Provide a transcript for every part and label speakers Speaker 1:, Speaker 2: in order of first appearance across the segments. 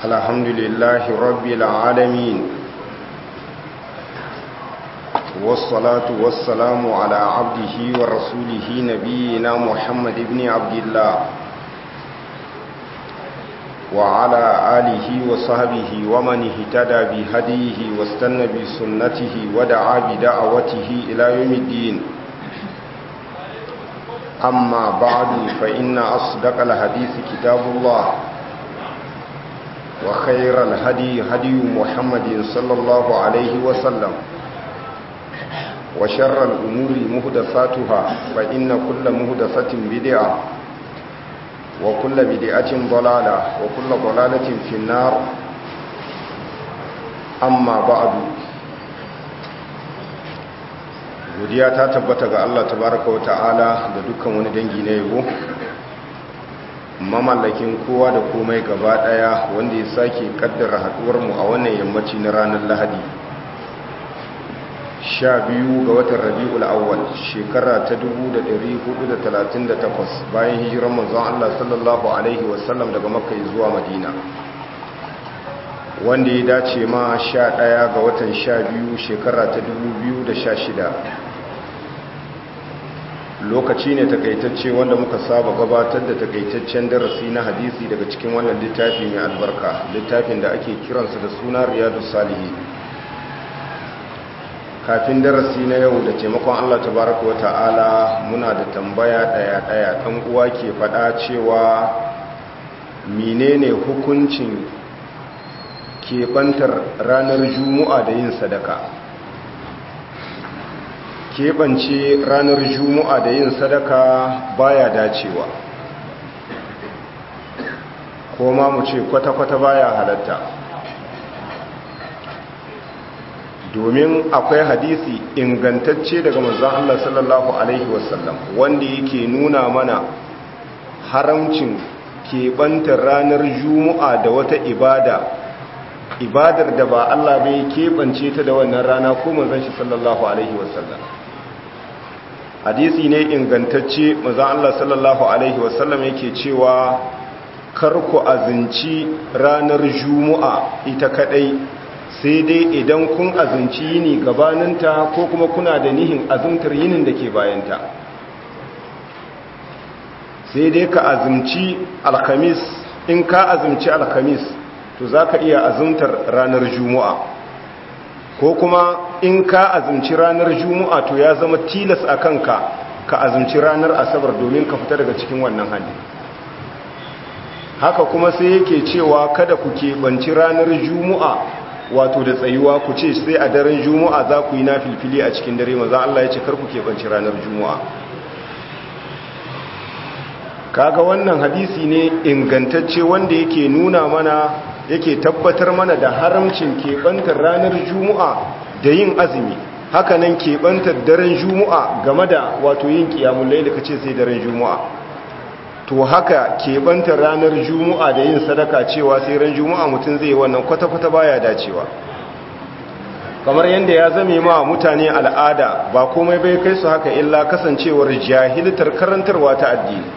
Speaker 1: الحمد لله رب العالمين والصلاة والسلام على عبده ورسوله نبينا محمد بن عبد الله وعلى آله وصحبه ومن اهتدى بهديه واستنى بسنته ودعا بدعوته إلى يوم الدين أما بعد فإن أصدق الحديث كتاب الله وخير الهدي هدي محمد صلى الله عليه وسلم وشر الأمور مهدفاتها فإن كل مهدفة بدعة وكل بدعة ضلالة وكل ضلالة في النار أما بعد godiya ta tabbata ga Allah tabaraka wa ta'ala da dukkan wani dangi na yabo mamallakin kowa da komai gaba daya wanda ya sake kaddara haduwar mu a wannan yammaci na ranar Lahadi 12 ga watan Rabiul Awwal shekara ta 1438 bayan hijiran manzon Allah sallallahu alaihi wasallam daga Makka zuwa Madina wanda ya dace ma 11 ga watan 12 shekara ta 2016 lokaci ne takaitacce wanda muka saba gabatar da takaitaccen darasi na hadisi daga cikin wannan littafi mai albarka littafin da ake kiransa da suna riyadu salihi kafin darasi na yau da taimakon allah tabaraka wa ta'ala muna da tambaya daya-daya ɗan uwa ke faɗa cewa menene hukuncin keɓantar ranar juma'a da yin sadaka keɓance ranar juma'a da yin sadaka baya dacewa ko ma mu ce kwata-kwata baya halatta domin akwai hadisi ingantacce daga manzon Allah sallallahu alaihi wasallam wanda yake nuna mana haramcin keɓantar ranar juma'a da wata ibada ibadar da ba Allah bai keɓance ta da wannan rana ko manzon shi sallallahu alaihi wasallam hadisi ne ingantacce manzon Allah sallallahu alaihi wasallam yake cewa kar ku azinci ranar juma'a ita kadai sai dai idan kun azinci yini gabaninta ko kuma kuna da nihin azumtar yinin da ke bayanta sai dai ka azumci alkhamis in ka azumci alkhamis to za ka iya azumtar ranar juma'a ko kuma in ka azumci ranar juma'a to ya zama tilas a kanka ka azumci ranar asabar domin ka fita daga cikin wannan hali haka kuma sai yake cewa kada ku keɓanci ranar juma'a wato da tsayuwa ku ce sai a daren juma'a za ku yi na filfili a cikin dare maza Allah ya ce kar ku keɓanci ranar juma'a kaga wannan hadisi ne ingantacce wanda yake nuna mana yake tabbatar mana da haramcin keɓantar ranar juma'a da yin azumi hakanan keɓantar daren juma'a game da wato yin ƙiyamun laili ka ce sai daren juma'a to haka keɓantar ranar juma'a da yin sadaka cewa sai ran juma'a mutum zai wannan kwata-kwata baya dacewa kamar yadda ya zame ma mutane al'ada ba komai bai kai su haka illa kasancewar jahiltar karantarwa ta addini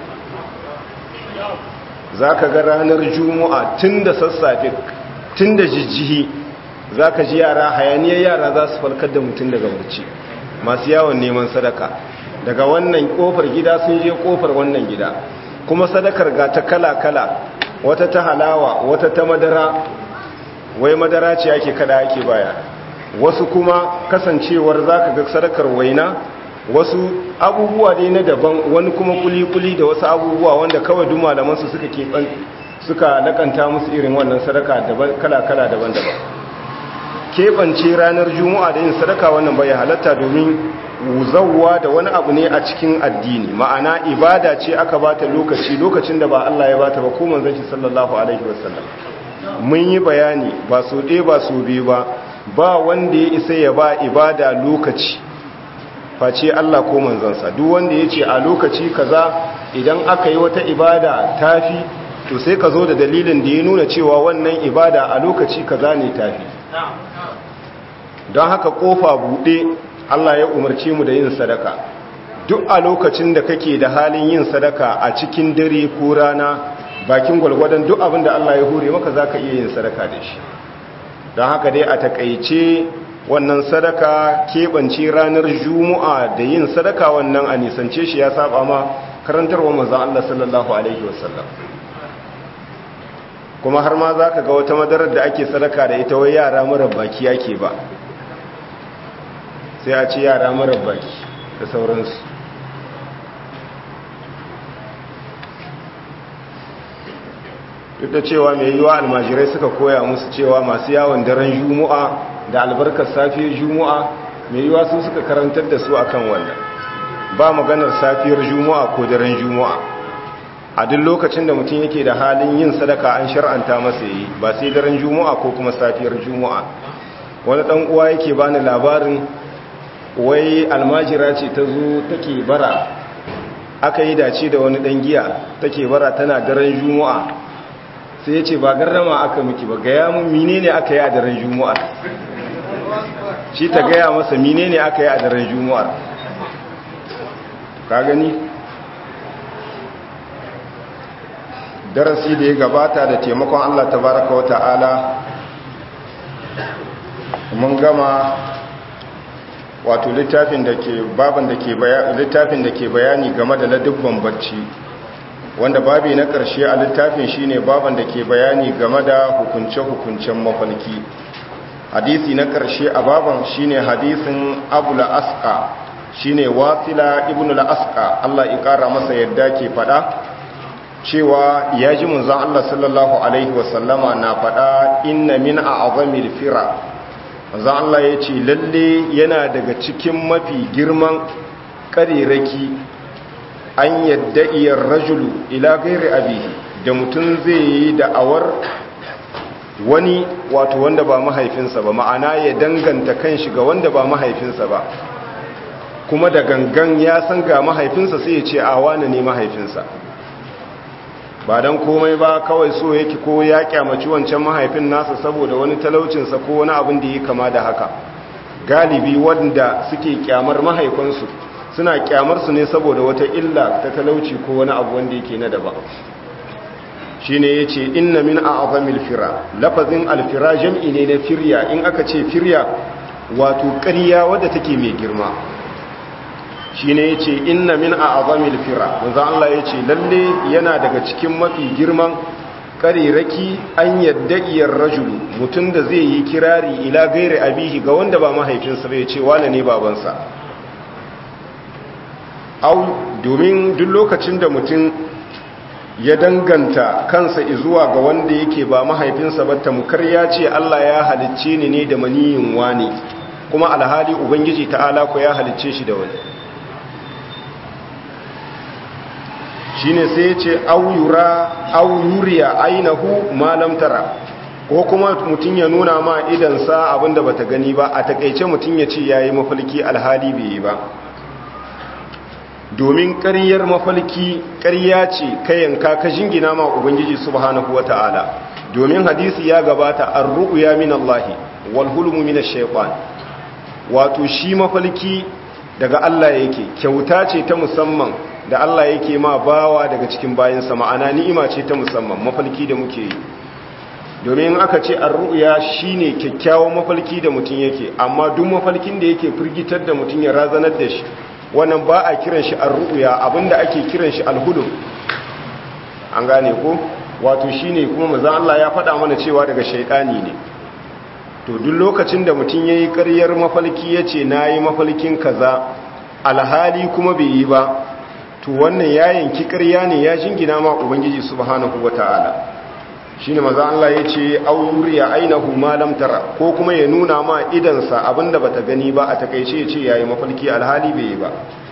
Speaker 1: za ka ga ranar juma'a tun da sassafe tun da jijjihi za ka ji yara hayaniyar yara za su falkar da mutum daga barci masu yawon neman sadaka daga wannan kofar gida sun je kofar wannan gida kuma sadakar ga ta kala-kala wata ta halawa wata ta madara wai madara ce ake kada ake baya wasu kuma kasancewar za ka ga sadakar waina wasu abubuwa dai na daban wani kuma kuli-kuli da wasu abubuwa wanda kawai duk malamansu suka keɓan suka lakanta musu irin wannan sadaka kala-kala daban-daban keɓance ranar juma'a da yin sadaka wannan bai halatta domin wuzawwa da wani abu ne a cikin addini ma'ana ibada ce aka bata lokaci lokacin da ba Allah ya bata ba ko manzon shi sallallahu alaihi wasallam mun yi bayani ba so ɗaya ba so biyu ba ba wanda ya isa ya ba ibada lokaci face Allah ko manzansa duk wanda ya ce a lokaci kaza idan aka yi wata ibada tafi to sai ka zo da dalilin da ya nuna cewa wannan ibada a lokaci kaza ne tafi don haka kofa buɗe Allah ya umarce mu da yin sadaka duk a lokacin da kake da halin yin sadaka a cikin dare ko rana bakin gwalgwadon duk abin da Allah ya hure maka za ka iya yin sadaka da shi don haka dai a takaice wannan sadaka keɓance ranar juma'a da yin sadaka wannan a nisance shi ya saba ma karantarwa manzan Allah sallallahu Alaihi wasallam kuma har ma za ka ga wata madarar da ake sadaka da ita wai yara marar baki yake ba sai a ce yara marar baki da sauransu duk da cewa mai yiwa almajirai suka koya musu cewa masu yawon daren juma'a da albarkar safiyar juma'a mai yiwa sun suka karantar da su akan wannan ba maganar safiyar juma'a ko daren juma'a a duk lokacin da mutum yake da halin yin sadaka an shar'anta masa yi ba sai daren juma'a ko kuma safiyar juma'a wani dan uwa yake bani labarin wai almajira ce ta zo take bara aka yi dace da wani dan giya take bara tana daren juma'a sai ya ce ba garrama aka miki ba gaya mun menene aka yi a daren juma'a shi ta gaya masa menene aka yi a daren juma'a ka gani darasi da ya gabata da taimakon Allah tabaraka wata'ala mun gama wato littafin da ke baban da ke littafin da ke bayani game da ladubban bacci wanda babi na ƙarshe a littafin shine baban da ke bayani game da hukunce-hukuncen mafalki hadisi na ƙarshe a baban shine hadisin abu la'aska shine wasila ibn la'aska Allah ya ƙara masa yadda ke faɗa cewa ya ji munzan Allah sallallahu alaihi wasallama na faɗa inna min a azamil fira munzan Allah ya ce lalle yana daga cikin mafi girman ƙariraki an yadda iyar rajulu ila gairi abihi da mutum zai yi da'awar wani wato wanda ba mahaifinsa ba ma'ana ya danganta kanshi ga wanda ba mahaifinsa ba kuma da gangan ya san ga mahaifinsa sai ya ce a wane ne mahaifinsa ba don komai ba kawai so yake ko ya kyamaci wancan mahaifin nasa saboda wani talaucinsa ko wani abin da ya kama da haka galibi wanda suke kyamar mahaifansu suna kyamarsu ne saboda wata illa ta talauci ko wani abu wanda yake na daba shi ne ya ce inna min a azamil fira lafazin alfira jam'i ne na firya in aka ce firya wato ƙarya wadda take mai girma shi ne ya ce inna min a azamil fira wanzan Allah ya ce lalle yana daga cikin mafi girman ƙariraki an yadda iyar rajulu mutum da zai yi kirari ila gairi abihi ga wanda ba mahaifinsa bai ce wane ne babansa au domin duk lokacin da mutum ya danganta kansa zuwa ga wanda yake ba mahaifinsa ba tamkar ya ce Allah ya halicce ni ne da maniyin wani kuma alhali ubangiji ta'ala ko ya halicce shi da wani shine sai ya ce au yura au yuriya ainahu malam tara ko kuma mutum ya nuna ma idansa abinda bata gani ba a takeice mutum ya ce yayi mafalki alhali bai yi ba domin ƙaryar mafalki ƙarya ce kayanka ka jingina ma ubangiji subhanahu wata'ala domin hadisi ya gabata ar-ru'ya min Allah wal hulmu min ash-shaytan wato shi mafalki daga Allah yake kyauta ce ta musamman da Allah yake ma bawa daga cikin bayinsa ma'ana ni'ima ce ta musamman mafalki da muke yi domin aka ce ar-ru'ya shine kyakkyawan mafalki da mutum yake amma duk mafalkin da yake firgitar da mutum ya razanar da shi wannan ba a kiran shi ar-ru'ya abinda ake kiran shi al-hulum an gane ko wato shine kuma manzo Allah ya faɗa mana cewa daga shaytani ne to duk lokacin da mutum yayi ƙaryar mafalki yace nayi mafalkin kaza alhali kuma bai yi ba to wannan ya yanki ƙarya ne ya jingina ma ubangiji subhanahu wataala shine manzo Allah yace auriya ainahu ma lam tara ko kuma ya nuna ma idansa abinda bata gani ba a takeice yace yayi mafalki alhali bai yi ba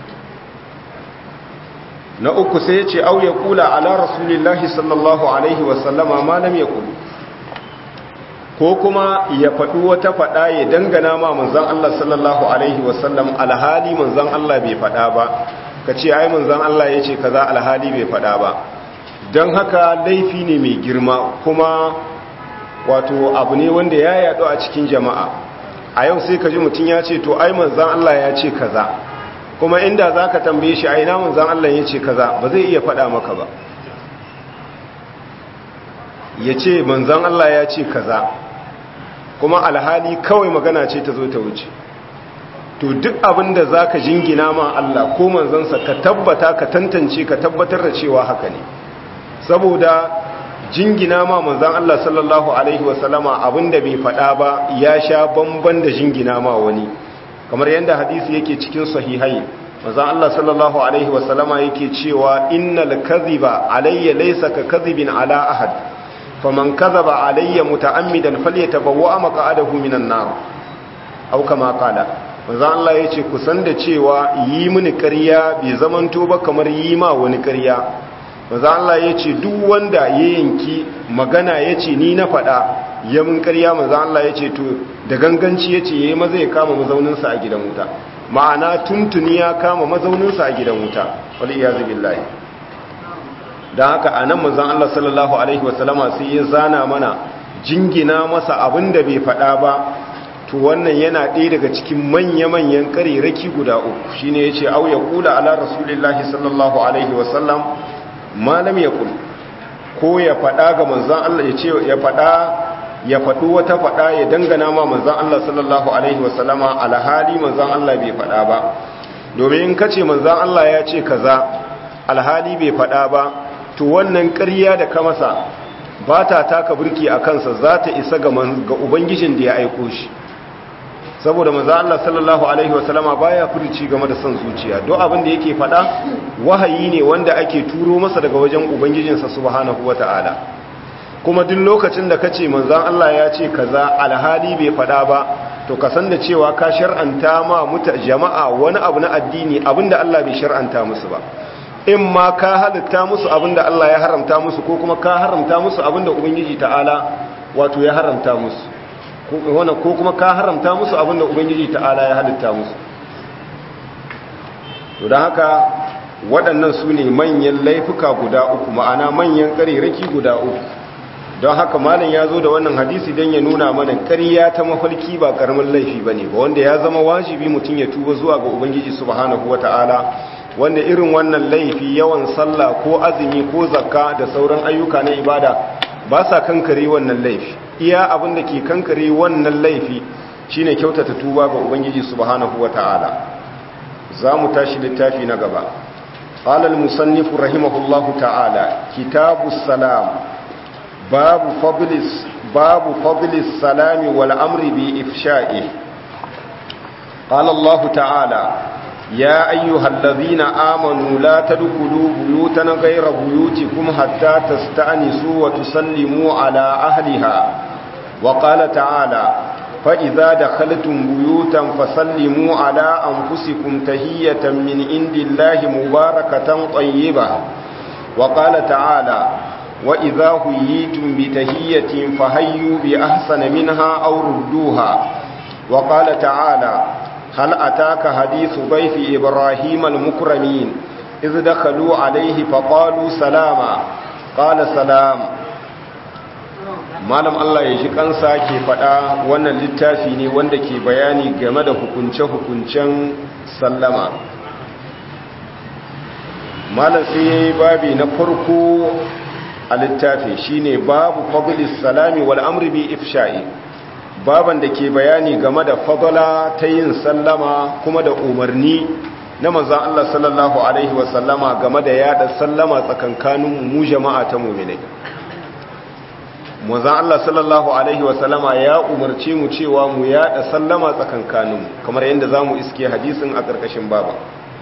Speaker 1: na uku sai yace au ya kula ala rasulillahi sallallahu alaihi wasallama ma lam yaqul ko kuma ya faɗi wata faɗa ya dangana ma manzon Allah sallallahu alaihi wasallam alhali manzon Allah bai faɗa ba kace ai manzon Allah yace kaza alhali bai faɗa ba don haka laifi ne mai girma kuma wato abu ne wanda ya yaɗu a cikin jama'a a yau sai ka ji mutum ya ce to ai manzan Allah ya ce kaza kuma inda za ka tambaye shi aina manzan Allah ya ce kaza ba zai iya faɗa maka ba ya ce manzan Allah ya ce kaza kuma alhali kawai magana ce ta zo ta wuce to duk abin da za ka jingina ma Allah ko manzansa ka tabbata ka tantance ka tabbatar da cewa haka ne saboda jingina ma manzan Allah sallallahu alaihi wasallama abin da bai faɗa ba ya sha bamban da jingina ma wani kamar yadda hadisi yake cikin sahihai manzan Allah sallallahu alaihi wasallama yake cewa innal kadhiba alayya laysa ka kadhibin ala ahad faman kadhaba alayya muta'ammidan falyatabawwa maq'adahu minan nar au kama qala manzo Allah yace ku san da cewa yi mini ƙarya bai zamanto ba kamar yi ma wani ƙarya manzo Allah yace duk wanda ya yanki magana yace ni na faɗa ya mun ƙarya manzo Allah yace to da ganganci yace yayi maza ya kama mazaunin sa a gidan wuta ma'ana tuntuni ya kama mazaunin sa a gidan wuta wal iyazu billahi dan haka anan manzo Allah sallallahu alaihi wasallama sai ya zana mana jingina masa abinda bai faɗa ba to wannan yana ɗaya daga cikin manya-manyan ƙariraki guda uku shi ne ya ce au ya kula ala rasulillahi sallallahu alaihi wasallam malam ya kula ko ya faɗa ga manzan Allah ya ce ya faɗa ya faɗi wata faɗa ya dangana ma manzan Allah sallallahu alaihi wasallama alhali manzan Allah bai faɗa ba domin in kace manzan Allah ya ce kaza alhali bai faɗa ba to wannan ƙarya da ka masa ba ta taka burki a kansa za ta isa ga ubangijin da ya aiko shi saboda manzo Allah sallallahu alaihi wasallama baya furici game da son zuciya duk abin da yake fada wahayi ne wanda ake turo masa daga wajen ubangijinsa subhanahu wataala kuma duk lokacin da kace manzo Allah ya ce kaza alhali bai fada ba to ka san da cewa ka shar'anta ma muta jama'a wani abu na addini abinda Allah bai shar'anta musu ba in ma ka halitta musu abinda Allah ya haramta musu ko kuma ka haramta musu abinda ubangiji ta'ala wato ya haramta musu wannan ko kuma ka haramta musu abinda ubangiji ta'ala ya halitta musu to don haka waɗannan su ne manyan laifuka guda uku ma'ana manyan ƙariraki guda uku don haka malam ya zo da wannan hadisi don ya nuna mana ƙarya ta mafarki ba ƙaramin laifi ba ne ba wanda ya zama wajibi mutum ya tuba zuwa ga ubangiji subhanahu wa ta'ala wanda irin wannan laifi yawan sallah ko azumi ko zakka da sauran ayyuka na ibada ba sa kankare wannan laifi iya abin da ke kankare wannan laifi shine kyautata tuba ga ubangiji subhanahu wata'ala za mu tashi littafi na gaba qala al-musannif rahimahullahu ta'ala kitabus salam babu fadlis babu fadlis salami wal amri bi ifsha'i qala Allah ta'ala يا أيها الذين آمنوا لا تدخلوا بيوتا غير بيوتكم حتى تستأنسوا وتسلموا على أهلها وقال تعالى فإذا دخلتم بيوتا فسلموا على أنفسكم تهية من عند الله مباركة طيبة وقال تعالى وإذا هيتم بتهية فهيوا بأحسن منها أو ردوها وقال تعالى هل أتاك حديث ضيف إبراهيم المكرمين إذ دخلوا عليه فقالوا سلاما قال سلام malam Allah ya ji kansa ke faɗa wannan littafi ne wanda ke bayani game da hukunce-hukuncen sallama malam sai ya yi babi na farko a littafi shine babu fadlis salami wal amri bi ifsha'i baban da ke bayani game da fadala ta yin sallama kuma da umarni na manzan Allah sallallahu Alaihi wasallama game da yada sallama tsakankanin mu jama'a ta muminai manzan Allah sallallahu Alaihi wasallama ya umarci mu cewa mu yada sallama tsakankanin kamar yadda za mu iske hadisin a ƙarƙashin baba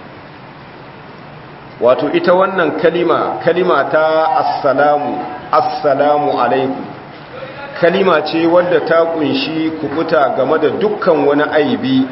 Speaker 1: wato ita wannan kalima kalima ta assalamu assalamu alaikum kalima ce wadda ta kunshi kukuta game da dukkan wani aibi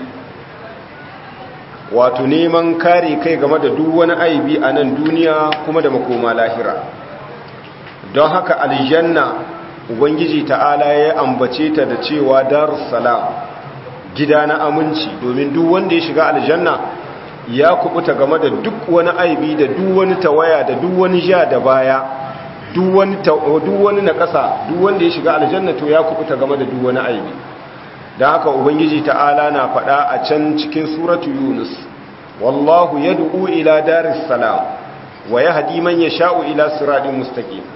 Speaker 1: wato neman kare kai game da duk wani aibi a nan duniya kuma da makoma lahira don haka aljanna ubangiji ta'ala ya ambace ta da cewa darussalam gida na aminci domin duk wanda ya shiga aljanna ya kubuta game da duk wani aibi da duk wani tawaya da duk wani ja da baya duk wani na ƙasa duk wanda ya shiga aljanna to ya kubuta game da duk wani aibi da haka ubangiji ta'ala na faɗa a can cikin suratu yunus wallahu yad'u ila daris salam wa yahdi man yasha'u ila siratin mustaqim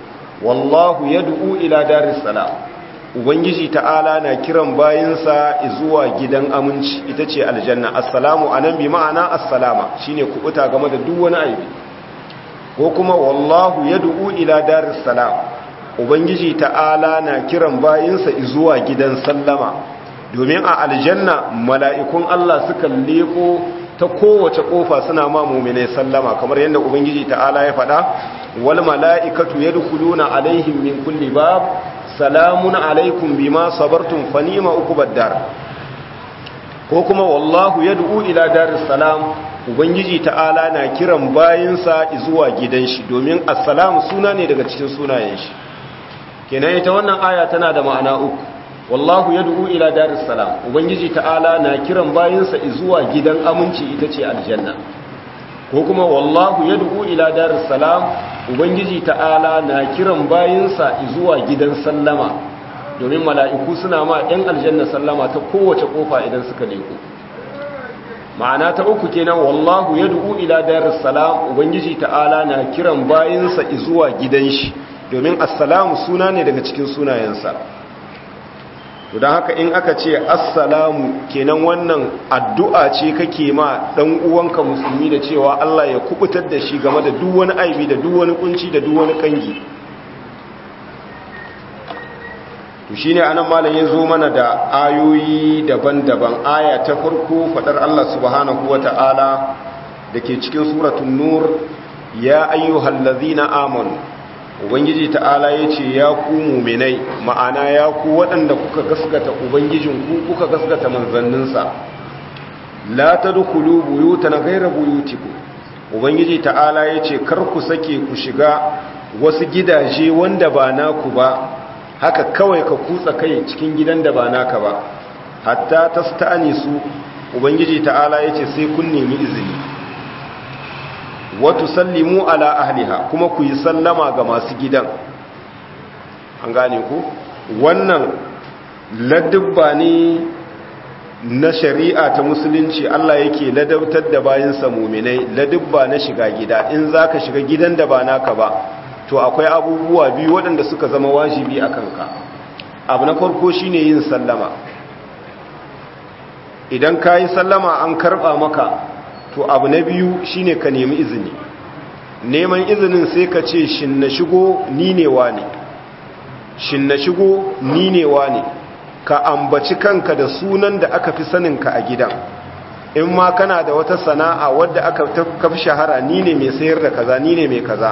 Speaker 1: wallahu yad'u ila daris salam ubangiji ta'ala na kiran bayinsa zuwa gidan aminci ita ce aljanna assalamu anan bi ma'ana assalama shine kubuta game da duk wani aibi ko kuma wallahu yad'u ila daris salam ubangiji ta'ala na kiran bayinsa zuwa gidan sallama domin a aljanna mala'ikun Allah suka leko ta kowace kofa suna ma mu'minai sallama kamar yadda ubangiji ta'ala ya faɗa wal mala'ikatu yadkhuluna alaihim min kulli bab salamun alaikum bima sabartum fanima ukubad dar ko kuma wallahu yad'u ila daris salam ubangiji ta'ala na kiran bayinsa zuwa gidan shi domin assalamu suna ne daga cikin sunayen shi kenan ita wannan aya tana da ma'ana uku wallahu yad'u ila daris salam ubangiji ta'ala na kiran bayinsa zuwa gidan aminci ita ce aljanna ko kuma wallahu yad'u ila daris salam ubangiji ta'ala na kiran bayinsa zuwa gidan sallama domin mala'iku suna ma ɗan aljanna sallama ta kowace kofa idan suka leko ma'ana ta uku kenan wallahu yad'u ila daris salam ubangiji ta'ala na kiran bayinsa zuwa gidan shi domin assalamu suna ne daga cikin sunayensa don haka in aka ce assalamu kenan wannan addu'a ce kake ma dan uwanka musulmi da cewa Allah ya kubutar da shi game da duk wani aibi da duk wani kunci da duk wani kangi to shine anan malam yazo mana da ayoyi daban-daban aya ta farko fadar Allah subhanahu wata'ala dake cikin suratul nur ya ayyuhallazina amanu ubangiji ta'ala ya ce ya ku muminai ma'ana ya ku waɗanda kuka gaskata ubangijinku kuka gaskata manzanninsa la ta dukulu buyuta na gaira buyutiku ubangiji ta'ala ya ce kar ku sake ku shiga wasu gidaje wanda ba naku ba haka kawai ka kutsa kai cikin gidan da ba naka ba hatta ta sta'ani su ubangiji ta'ala ya ce sai kun nemi izini watu sallimu ala ahliha kuma ku yi sallama ga masu gidan an gane ku wannan ladubba ne na shari'a ta musulunci Allah yake ladabtar da bayansa muminai ladubba na shiga gida in za ka shiga gidan da ba naka ba to akwai abubuwa biyu waɗanda suka zama wajibi a kanka abu na farko shine yin sallama idan ka yi sallama an karɓa maka to abu na biyu shine ka nemi izini neman izinin sai ka ce shin na shigo ni ne ne shin na shigo ni ne ne ka ambaci kanka da sunan da aka fi saninka a gidan in ma kana da wata sana'a wadda aka kafi shahara ni ne mai sayar da kaza ni ne mai kaza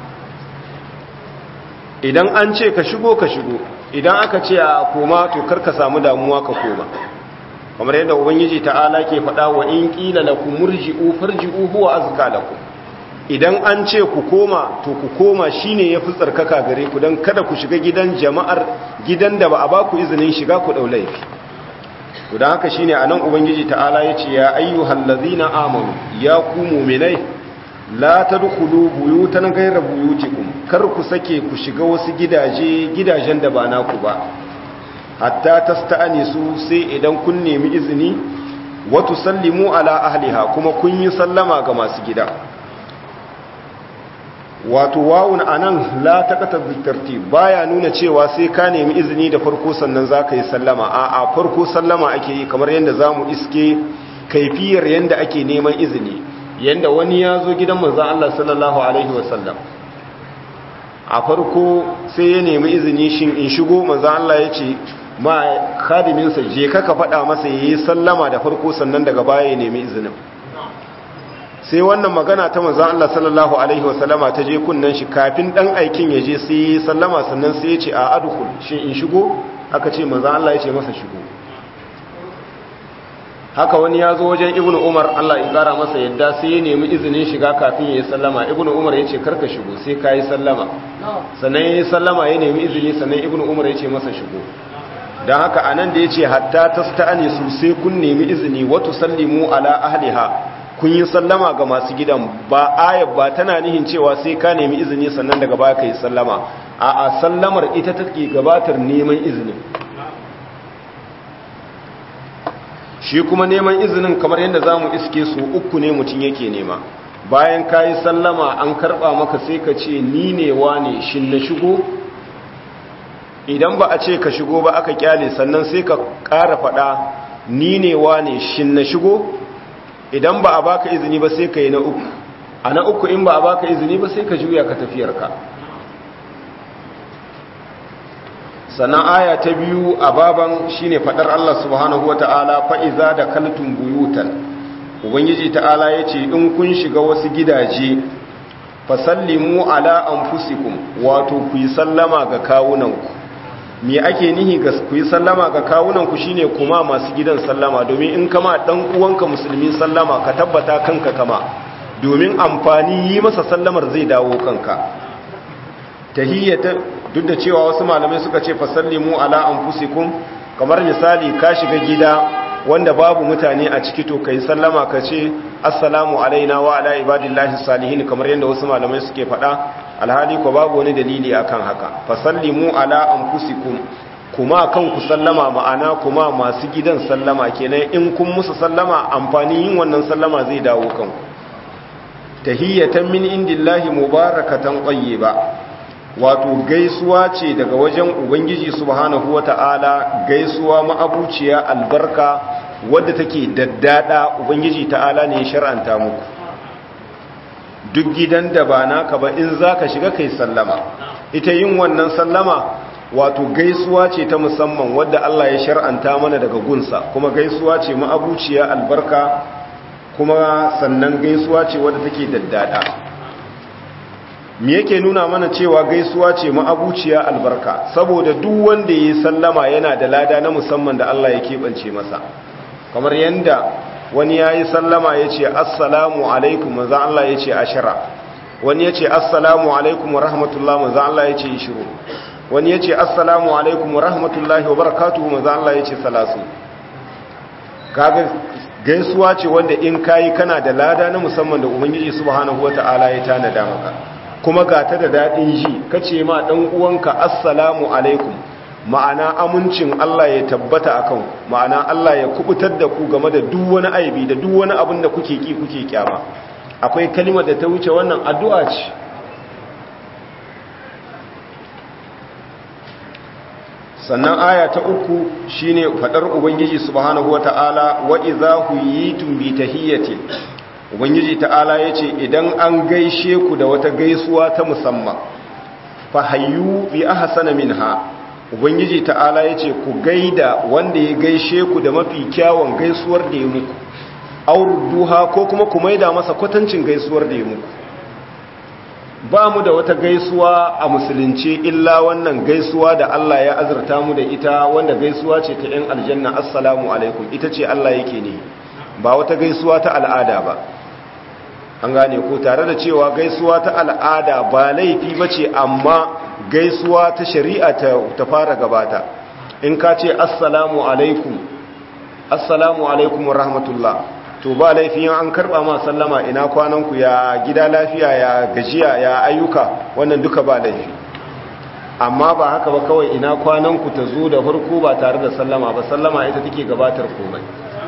Speaker 1: idan an ce ka shigo ka shigo idan aka ce a koma to kar ka samu damuwa ka koma kamar yadda ubangiji ta'ala ke faɗa wa in qila lakum murji'u farji'u huwa azka lakum idan an ce ku koma to ku koma shine yafi tsarkaka gare ku dan kada ku shiga gidan jama'ar gidan da ba a ba ku izinin shiga ku dau laifi to dan haka shine anan ubangiji ta'ala yace ya ayyuhal ladzina amanu ya ku mu'minai la tadkhulu buyutan ghayra buyutikum kar ku sake ku shiga wasu gidaje gidajen da ba naku ba hatta tasta'nisu sai idan kun nemi izini wa tusallimu ala ahliha kuma kun yi sallama ga masu gida wato wawun anan la taqata bitartib baya nuna cewa sai ka nemi izini da farko sannan zaka yi sallama a a farko sallama ake yi kamar yanda zamu iske kaifiyar yanda ake neman izini yanda wani ya zo gidan manzon Allah sallallahu alaihi wasallam a farko sai ya nemi izini shin in shigo manzon Allah ya ce ma khadiminsa je ka ka faɗa masa yayi sallama da farko sannan daga baya ya nemi izinin sai wannan magana ta manzon Allah sallallahu alaihi wasallama ta je kunnan shi kafin dan aikin ya je sai sallama sannan sai ya ce a adkhul shin in shigo aka ce manzon Allah ya ce masa shigo haka wani ya zo wajen ibnu umar Allah ya kara masa yadda sai ya nemi izinin shiga kafin ya yi sallama ibnu umar ya ce karka shigo sai ka yi sallama sannan ya yi sallama ya nemi izini sannan ibnu umar ya ce masa shigo don haka a nan da ya ce hatta ta sta'ani su sai kun nemi izini wato sallimu ala ahliha kun yi sallama ga masu gidan ba ayab ba tana nihin cewa sai ka nemi izini sannan daga baya ka yi sallama a a sallamar ita take gabatar neman izinin shi kuma neman izinin kamar yadda za mu iske su uku ne mutum yake nema bayan ka yi sallama an karɓa maka sai ka ce ni ne wa ne shin na shigo idan ba a ce ka shigo ba aka kyale sannan sai ka ƙara faɗa ni ne wane shin na shigo idan ba a baka izini ba sai ka yi na uku a na uku in ba a baka izini ba sai ka juya ka tafiyarka sannan aya ta biyu a baban shine fadar Allah subhanahu wata'ala fa iza da kaltum buyutan ubangiji ta'ala yace in kun shiga wasu gidaje fasallimu ala anfusikum wato ku yi sallama ga kawunanku me ake nihi ga ku yi sallama ga kawunanku shine kuma masu gidan sallama domin in kama dan uwanka musulmi sallama ka tabbata kanka kama domin amfani yi masa sallamar zai dawo kanka tahiyyata duk da cewa wasu malamai suka ce fasallimu ala anfusikum kamar misali ka shiga gida wanda babu mutane a ciki to kai sallama ka ce assalamu alaina wa ala ibadillahi salihin kamar yadda wasu malamai suke faɗa alhali ko babu wani dalili akan haka fasallimu ala anfusikum kuma kan ku sallama ma'ana kuma masu gidan sallama kenan in kun musu sallama amfani yin wannan sallama zai dawo kanku tahiyatan min indillahi mubarakatan tayyiba wato gaisuwa ce daga wajen ubangiji subhanahu wata'ala gaisuwa ma'abuciya albarka wadda take daddada ubangiji ta'ala ne shar'anta muku duk gidan da ba naka ba in zaka shiga kai sallama ita yin wannan sallama wato gaisuwa ce ta musamman wadda Allah ya shar'anta mana daga gunsa kuma gaisuwa ce ma'abuciya albarka kuma sannan gaisuwa ce wadda take daddada me yake nuna mana cewa gaisuwa ce ma'abuciya albarka saboda duk wanda ya sallama yana da lada na musamman da Allah ya keɓance masa kamar yadda wani ya yi sallama ya ce assalamu alaikum maza Allah ya ce ashira wani ya ce assalamu alaikum wa rahmatullah maza Allah ya ce ishiru wani ya ce assalamu alaikum wa rahmatullahi wa barakatuhu maza Allah ya ce salasu kaga gaisuwa ce wanda in kayi kana da lada na musamman da ubangiji subhanahu wata'ala ya tanada maka kuma ga ta da daɗin ji kace ma ɗan uwanka assalamu alaikum ma'ana amincin Allah ya tabbata akan ma'ana Allah ya kubutar da ku game da duk wani aibi da duk wani abin da kuke ki kuke kyama akwai kalimar da ta wuce wannan addu'a ce sannan aya ta uku shine fadar ubangiji subhanahu wata'ala wa idza huyitum bi tahiyyati ubangiji ta'ala yace idan an gaishe ku da wata gaisuwa ta musamman fa hayyu bi ahsana minha ubangiji ta'ala yace ku gaida wanda ya gaishe ku da mafi kyawun gaisuwar da ya muku auruduha ko kuma ku maida masa kwatancin gaisuwar da ya muku ba mu da wata gaisuwa a musulunci illa wannan gaisuwa da Allah ya azurta mu da ita wanda gaisuwa ce ta 'yan aljanna assalamu alaikum ita ce Allah yake ne ba wata gaisuwa ta al'ada ba an gane ko tare da cewa gaisuwa ta al'ada ba laifi ba ce amma gaisuwa ta shari'a ta fara gabata in ka ce assalamu alaikum assalamu alaikum wa rahmatullah to ba laifin an karba ma sallama ina kwananku ya gida lafiya ya gajiya ya ayyuka wannan duka ba laifi amma ba haka ba kawai ina kwananku ta zo da farko ba tare da sallama ba sallama ita take gabatar komai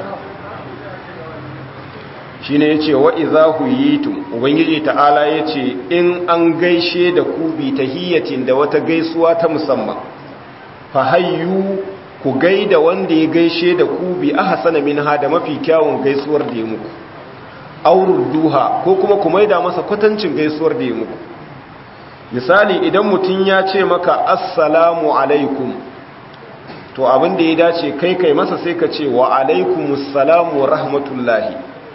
Speaker 1: shi ne ya ce wa iza huyitum ubangiji ta'ala ya ce in an gaishe da ku bi tahiyyatin da wata gaisuwa ta musamman fa hayyu ku gaida wanda ya gaishe da ku bi ahsana minha da mafi kyawun gaisuwar da ya muku aurud duha ko kuma ku maida masa kwatancin gaisuwar da ya muku misali idan mutum ya ce maka assalamu alaikum to abin da ya dace kai kai masa sai ka ce wa alaikumus salamu wa rahmatullahi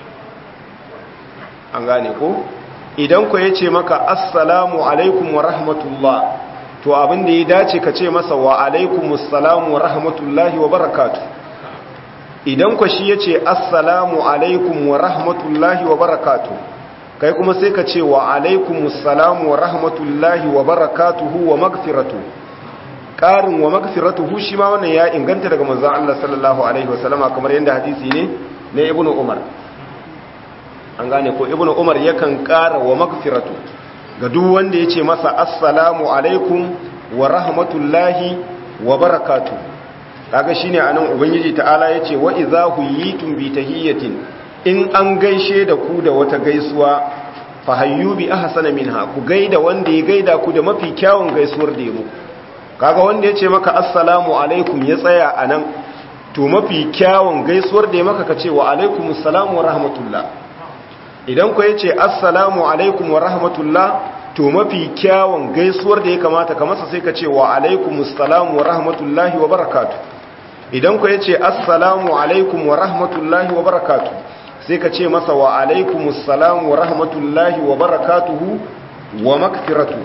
Speaker 1: an gane ko idan ku ya ce maka assalamu alaikum wa rahmatullah to abin da ya dace ka ce masa wa alaikumus salamu wa rahmatullahi wa barakatu idan ku shi ya ce assalamu alaikum wa rahmatullahi wa barakatu kai kuma sai ka ce wa alaikumus salamu wa rahmatullahi wa barakatuhu wa magfiratu ƙarin wa magfiratuhu shi ma wannan ya inganta daga manzon Allah sallallahu alaihi wasallama kamar yadda hadisi ne na ibnu umar an gane ko ibnu umar yakan ƙara wa magfiratu ga duk wanda ya ce masa assalamu alaikum wa rahmatullahi wa barakatu kaga shine anan ubangiji ta'ala yace wa idza huyitum bi tahiyatin in an gaishe da ku da wata gaisuwa fa hayyu bi ahsana minha ku gaida wanda ya gaida ku da mafi kyawun gaisuwar da ya muku kaga wanda ya ce maka assalamu alaikum ya tsaya a nan to mafi kyawun gaisuwar da ya maka ka ce wa alaikum assalamu wa rahmatullah idan ku ya ce assalamu alaikum wa rahmatullah to mafi kyawun gaisuwar da ya kamata ka masa sai ka ce wa alaikum assalamu wa rahmatullahi wa barakatu idan ku ya ce assalamu alaikum wa rahmatullahi wa barakatu sai ka ce masa wa alaikum assalamu wa rahmatullahi wa barakatuhu wa makfiratu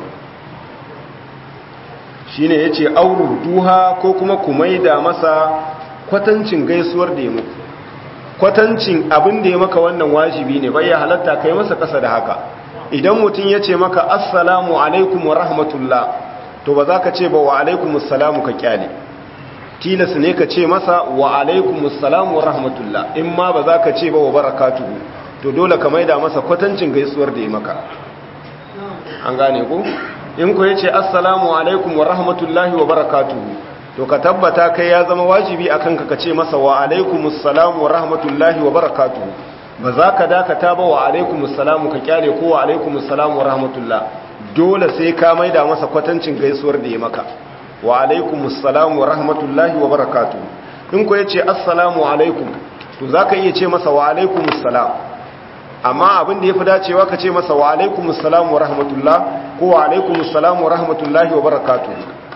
Speaker 1: shine yace auru duha ko kuma ku maida masa kwatancin gaisuwar da ya muku kwatancin abin da ya maka wannan wajibi ne bai ya halatta kai masa kasa da haka idan mutum ya ce maka assalamu alaikum wa rahmatullah to ba za ka ce ba wa alaikum assalamu ka kyale tilas ne ka ce masa wa alaikum assalamu wa rahmatullah in ma ba za ka ce ba wa barakatuhu to dole ka maida masa kwatancin gaisuwar da ya maka an gane ku in ku yace assalamu alaikum wa rahmatullahi wa barakatuhu to ka tabbata kai ya zama wajibi akan ka kace masa wa alaikumus salam wa rahmatullahi wa barakatuhu ba za ka dakata ba wa alaikumus salam ka kyale ko wa alaikumus salam wa rahmatullah dole sai ka maida masa kwatancin gaisuwar da ya maka wa alaikumus salam wa rahmatullahi wa barakatuhu in ku yace assalamu alaikum to zaka iya ce masa wa alaikumus salam amma abin da ya fi dacewa ka ce masa wa alaikumus salam wa rahmatullah ko wa alaikumus salam wa rahmatullahi wa barakatuh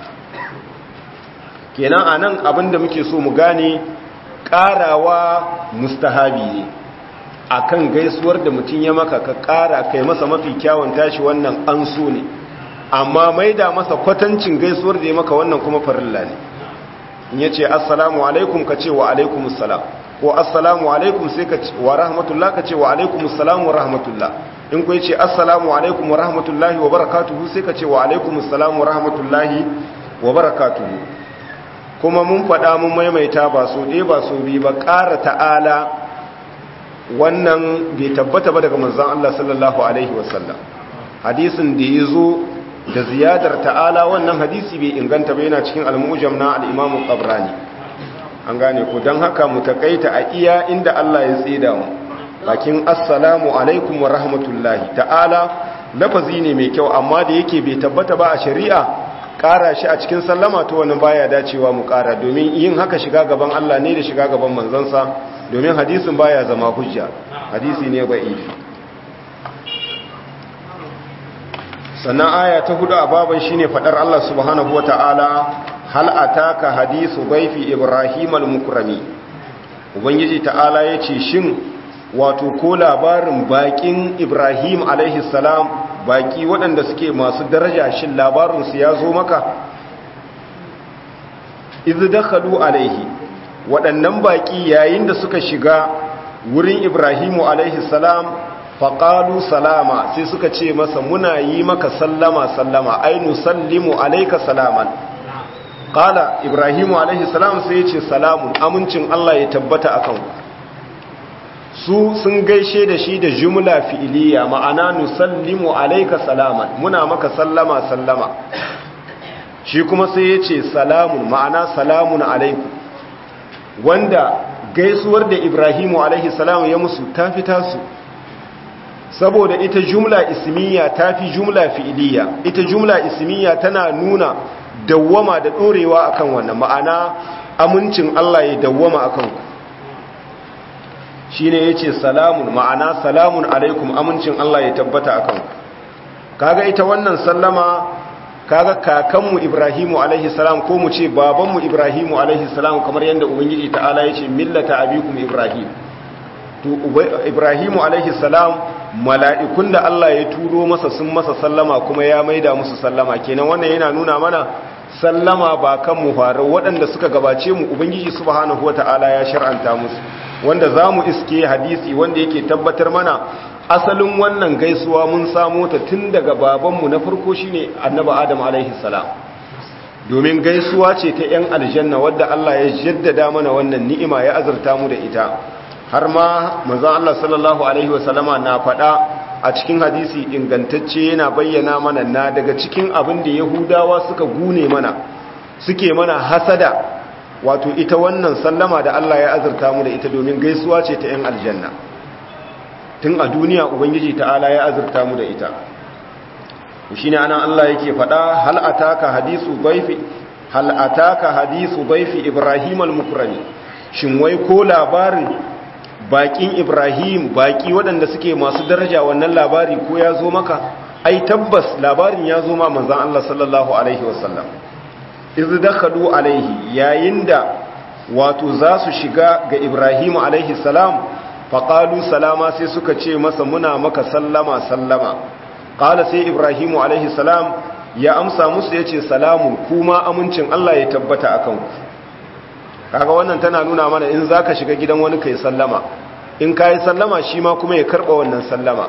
Speaker 1: kenan anan abin da muke so mu gane karawa mustahabi ne akan gaisuwar da mutum ya maka ka kara kai masa mafi kyawun tashi wannan an so ne amma maida masa kwatancin gaisuwar da ya maka wannan kuma farilla ne in yace assalamu alaikum ka ce wa alaikumus salam ko assalamu alaikum sai ka wa rahmatullah ka ce wa alaikum assalamu wa rahmatullah in ku yace assalamu alaikum wa rahmatullahi wa barakatuhu sai ka ce wa alaikum assalamu wa rahmatullahi wa barakatuhu kuma mun faɗa mun maimaita ba so ɗaya ba so biyu ba ƙara ta'ala wannan bai tabbata ba daga manzon Allah sallallahu alaihi wasallam hadisin da ya zo da ziyadar ta'ala wannan hadisi bai inganta ba yana cikin al-mujam na al-imam qabrani an gane ku don haka mu takaita a iya inda Allah ya tsida mu bakin assalamu alaikum wa rahmatullahi ta'ala lafazi ne mai kyau amma da yake bai tabbata ba a shari'a ƙara shi a cikin sallama to wani baya dacewa mu ƙara domin yin haka shiga gaban Allah ne da shiga gaban manzansa domin hadisin baya zama hujja hadisi ne ba'ifi sannan aya ta hudu a baban shine fadar Allah subhanahu wata'ala hal ataka hadisu baifi ibrahim al-mukrami ubangiji ta'ala yace shin wato ko labarin bakin ibrahim alaihi salam baki waɗanda suke masu daraja shin labarin su ya zo maka iz dakhalu alaihi waɗannan baki yayin da suka shiga wurin ibrahimu alaihi salam faƙalu salama sai suka ce masa muna yi maka sallama sallama ainu sallimu alaika salaman ƙala ibrahimu alaihi salam sai ya ce salamun amincin Allah ya tabbata a kan su sun gaishe da shi da jumla fi'iliya ma'ana nusallimu alaika salaman muna maka sallama sallama shi kuma sai ya ce salamun ma'ana salamun alaiku wanda gaisuwar da ibrahimu alaihi salam ya musu ta fi tasu saboda ita jumla ismiya ta fi jumla fi'iliya ita jumla ismiya tana nuna dawwama da ɗorewa akan wannan ma'ana amincin Allah ya dawwama akan ku shine yace salamun ma'ana salamun alaikum amincin Allah ya tabbata akan ku kaga ita wannan sallama kaga kakanmu Ibrahimu alaihi salam ko mu ce babanmu Ibrahimu alaihi salam kamar yadda ubangiji ta'ala yace millata abikum Ibrahim to Ibrahimu alaihi salam mala'ikun da Allah ya turo masa sun masa sallama kuma ya maida musu sallama kenan wannan yana nuna mana sallama ba kan mu faru waɗanda suka gabace mu ubangiji subhanahu wata'ala ya shar'anta musu wanda za mu iske hadisi wanda yake tabbatar mana asalin wannan gaisuwa mun samo ta tun daga babanmu na farko shine annabi adam alaihi salam domin gaisuwa ce ta 'yan aljanna wadda Allah ya jaddada mana wannan ni'ima ya azurta mu da ita har ma manzon Allah sallallahu alaihi wasallama na faɗa a cikin hadisi ingantacce yana bayyana mana na daga cikin abin da yahudawa suka gune mana suke mana hasada wato ita wannan sallama da Allah ya azurta mu da ita domin gaisuwa ce ta 'yan aljanna tun a duniya ubangiji ta'ala ya azurta mu da ita shi ne anan Allah yake faɗa hal ataka hadisu baifi hal ataka hadithu dayfi ibrahim al-mukrami shin wai ko labarin bakin ibrahim baki waɗanda suke masu daraja wannan labari ko ya zo maka ai tabbas labarin ya zo ma manzon Allah sallallahu alaihi wasallam iz dakhalu alaihi yayin da wato za su shiga ga ibrahim alaihi salam faqalu salama sai suka ce masa muna maka sallama sallama qala sai ibrahim alaihi salam ya amsa musu yace salamun kuma amincin Allah ya tabbata akan ku kaga wannan tana nuna mana in zaka shiga gidan wani kai sallama in kai sallama shi ma kuma ya karba wannan sallama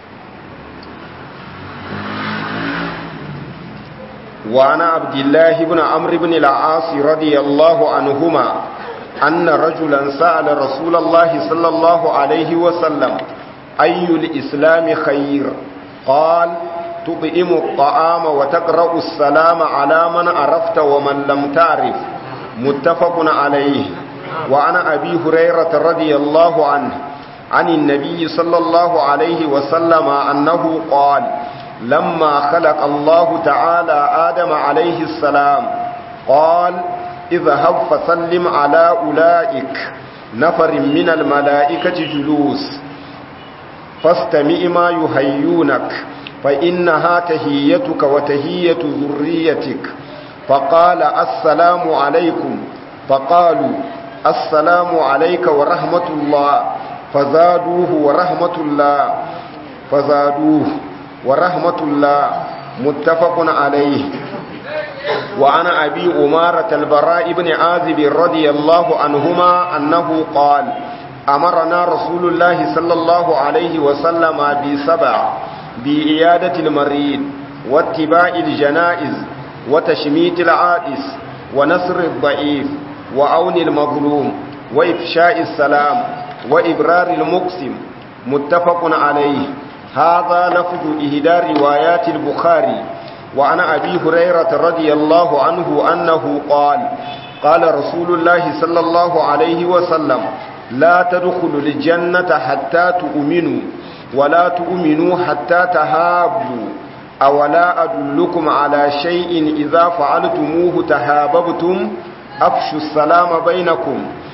Speaker 1: wa ana abdullahi ibn amr ibn al-as radiyallahu anhuma anna rajulan sa'ala rasulullahi sallallahu alaihi wa sallam ayyul islam khair qala تطعم الطعام وتقرأ السلام على من عرفت ومن لم تعرف متفق عليه وعن أبي هريرة رضي الله عنه عن النبي صلى الله عليه وسلم أنه قال لما خلق الله تعالى آدم عليه السلام قال اذهب فسلم على أولئك نفر من الملائكة جلوس فاستمع ما يهيونك فإنها تهيتك وتهية ذريتك فقال السلام عليكم فقالوا السلام عليك ورحمة الله فزادوه ورحمة الله فزادوه ورحمة الله متفق عليه وعن أبي أمارة البراء بن عازب رضي الله عنهما أنه قال أمرنا رسول الله صلى الله عليه وسلم بسبع بإيادة المريض واتباع الجنائز وتشميت العائس ونصر الضعيف وعون المظلوم وإفشاء السلام وإبرار المقسم متفق عليه هذا لفظ إهدى روايات البخاري وعن أبي هريرة رضي الله عنه أنه قال قال رسول الله صلى الله عليه وسلم لا تدخلوا الجنة حتى تؤمنوا ولا تؤمنوا حتى تهابوا أولا أدلكم على شيء إذا فعلتموه تهاببتم أفشوا السلام بينكم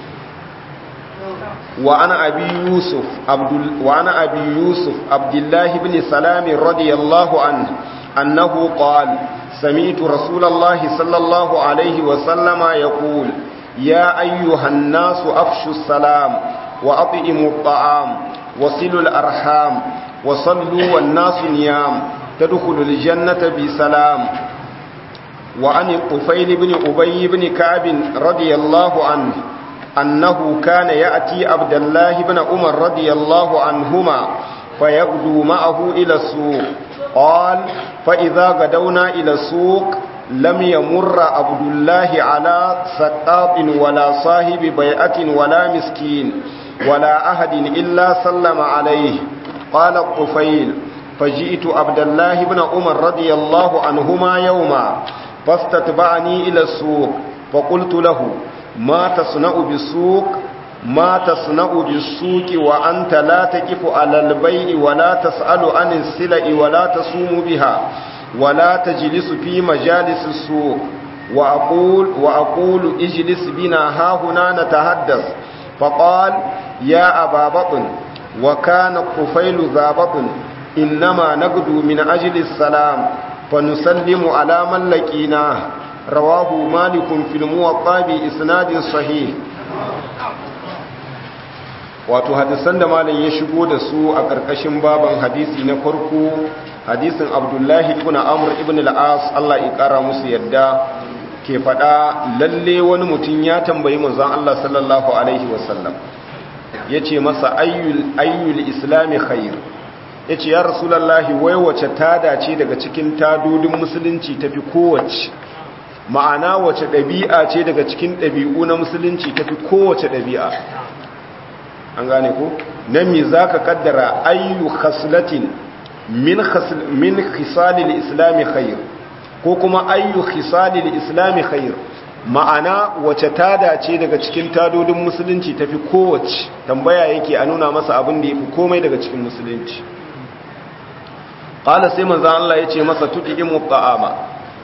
Speaker 1: وعن أبي يوسف عبد وعن أبي يوسف عبد الله بن سلام رضي الله عنه أنه قال سمعت رسول الله صلى الله عليه وسلم يقول يا أيها الناس أفشوا السلام وأطئموا الطعام وصلوا الأرحام وصلوا والناس نيام تدخل الجنة بسلام وعن الطفيل بن أبي بن كعب رضي الله عنه أنه كان يأتي عبد الله بن عمر رضي الله عنهما فيغدو معه إلى السوق قال فإذا غدونا إلى السوق لم يمر عبد الله على سقاط ولا صاحب بيعة ولا مسكين ولا أحد إلا سلم عليه قال الطفيل فجئت عبد الله بن عمر رضي الله عنهما يوما فاستتبعني إلى السوق فقلت له ما تصنع بالسوق ما تصنع بالسوق وأنت لا تقف على البيع ولا تسأل عن السلع ولا تصوم بها ولا تجلس في مجالس السوق وأقول, وأقول اجلس بنا ها هنا نتحدث فقال يا أبا بطن وكان الطفيل ذا بطن إنما نقدو من أجل السلام فنسلم على من لقيناه رواه مالك في الموطا بإسناد صحيح wato hadisan da malam ya shigo da su a ƙarƙashin baban hadisi na farko hadisin abdullahi ibn amr ibn al-as Allah ya ƙara musu yadda ke faɗa lalle wani mutum ya tambayi manzon Allah sallallahu alaihi wasallam yace masa ayyul ayyul islami khair yace ya rasulullahi wai wace tada ce daga cikin tadodin musulunci tafi kowace ma'ana wace ɗabi'a ce daga cikin ɗabi'u na musulunci tafi kowace ɗabi'a an gane ko nan me zaka kaddara ayyu khaslatin min khasl min khisalil islami khair ko kuma ayyu khisalil islami khair ma'ana wace tada ce daga cikin tadodin musulunci tafi kowace tambaya yake a nuna masa abin da yafi komai daga cikin musulunci qala sai manzo Allah yace masa tudimu ta'ama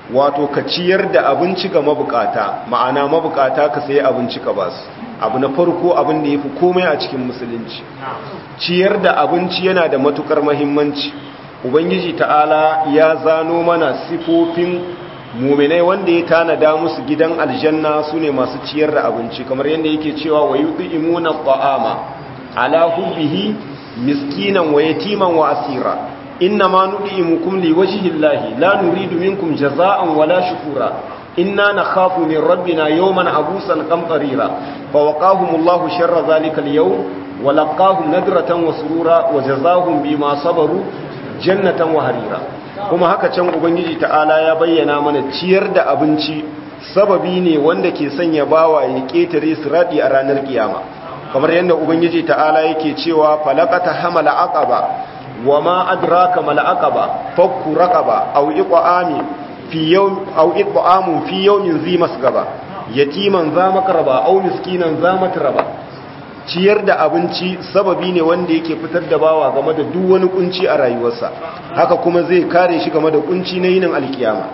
Speaker 1: wato ka ciyar da abinci ga mabukata ma'ana mabukata ka sayi abinci ka basu abu na farko abin da yafi komai a cikin musulunci ciyar da abinci yana da matukar muhimmanci ubangiji ta'ala ya zano mana sifofin muminai wanda ya tanada musu gidan aljanna su ne masu ciyar da abinci kamar yadda yake cewa wa yudhimuna ta'ama ala hubbihi miskinan wa yatiman wa asira inna ma nud'imukum liwajhi llahi la nuridu minkum jazaa'an wala shukura inna nakhafu min rabbina yawman abusan qamtarira fa waqahumullahu sharra dhalika al-yawm wa laqahum nadratan wa surura wa jazaahum bima sabaru jannatan wa harira kuma haka can ubangiji ta'ala ya bayyana mana ciyar da abinci sababi ne wanda ke sanya bawa ya ketare sirati a ranar kiyama kamar yadda ubangiji ta'ala yake cewa falaqata hamala aqaba wama adraka mal aqaba fakku raqaba aw iqami fi yawm aw iqamu fi yawmin zi masgaba yatiman za makraba aw miskinan za matraba ciyar da abinci sababi ne wanda yake fitar da bawa game da duk wani kunci a rayuwarsa haka kuma zai kare shi game da kunci na yinin alkiyama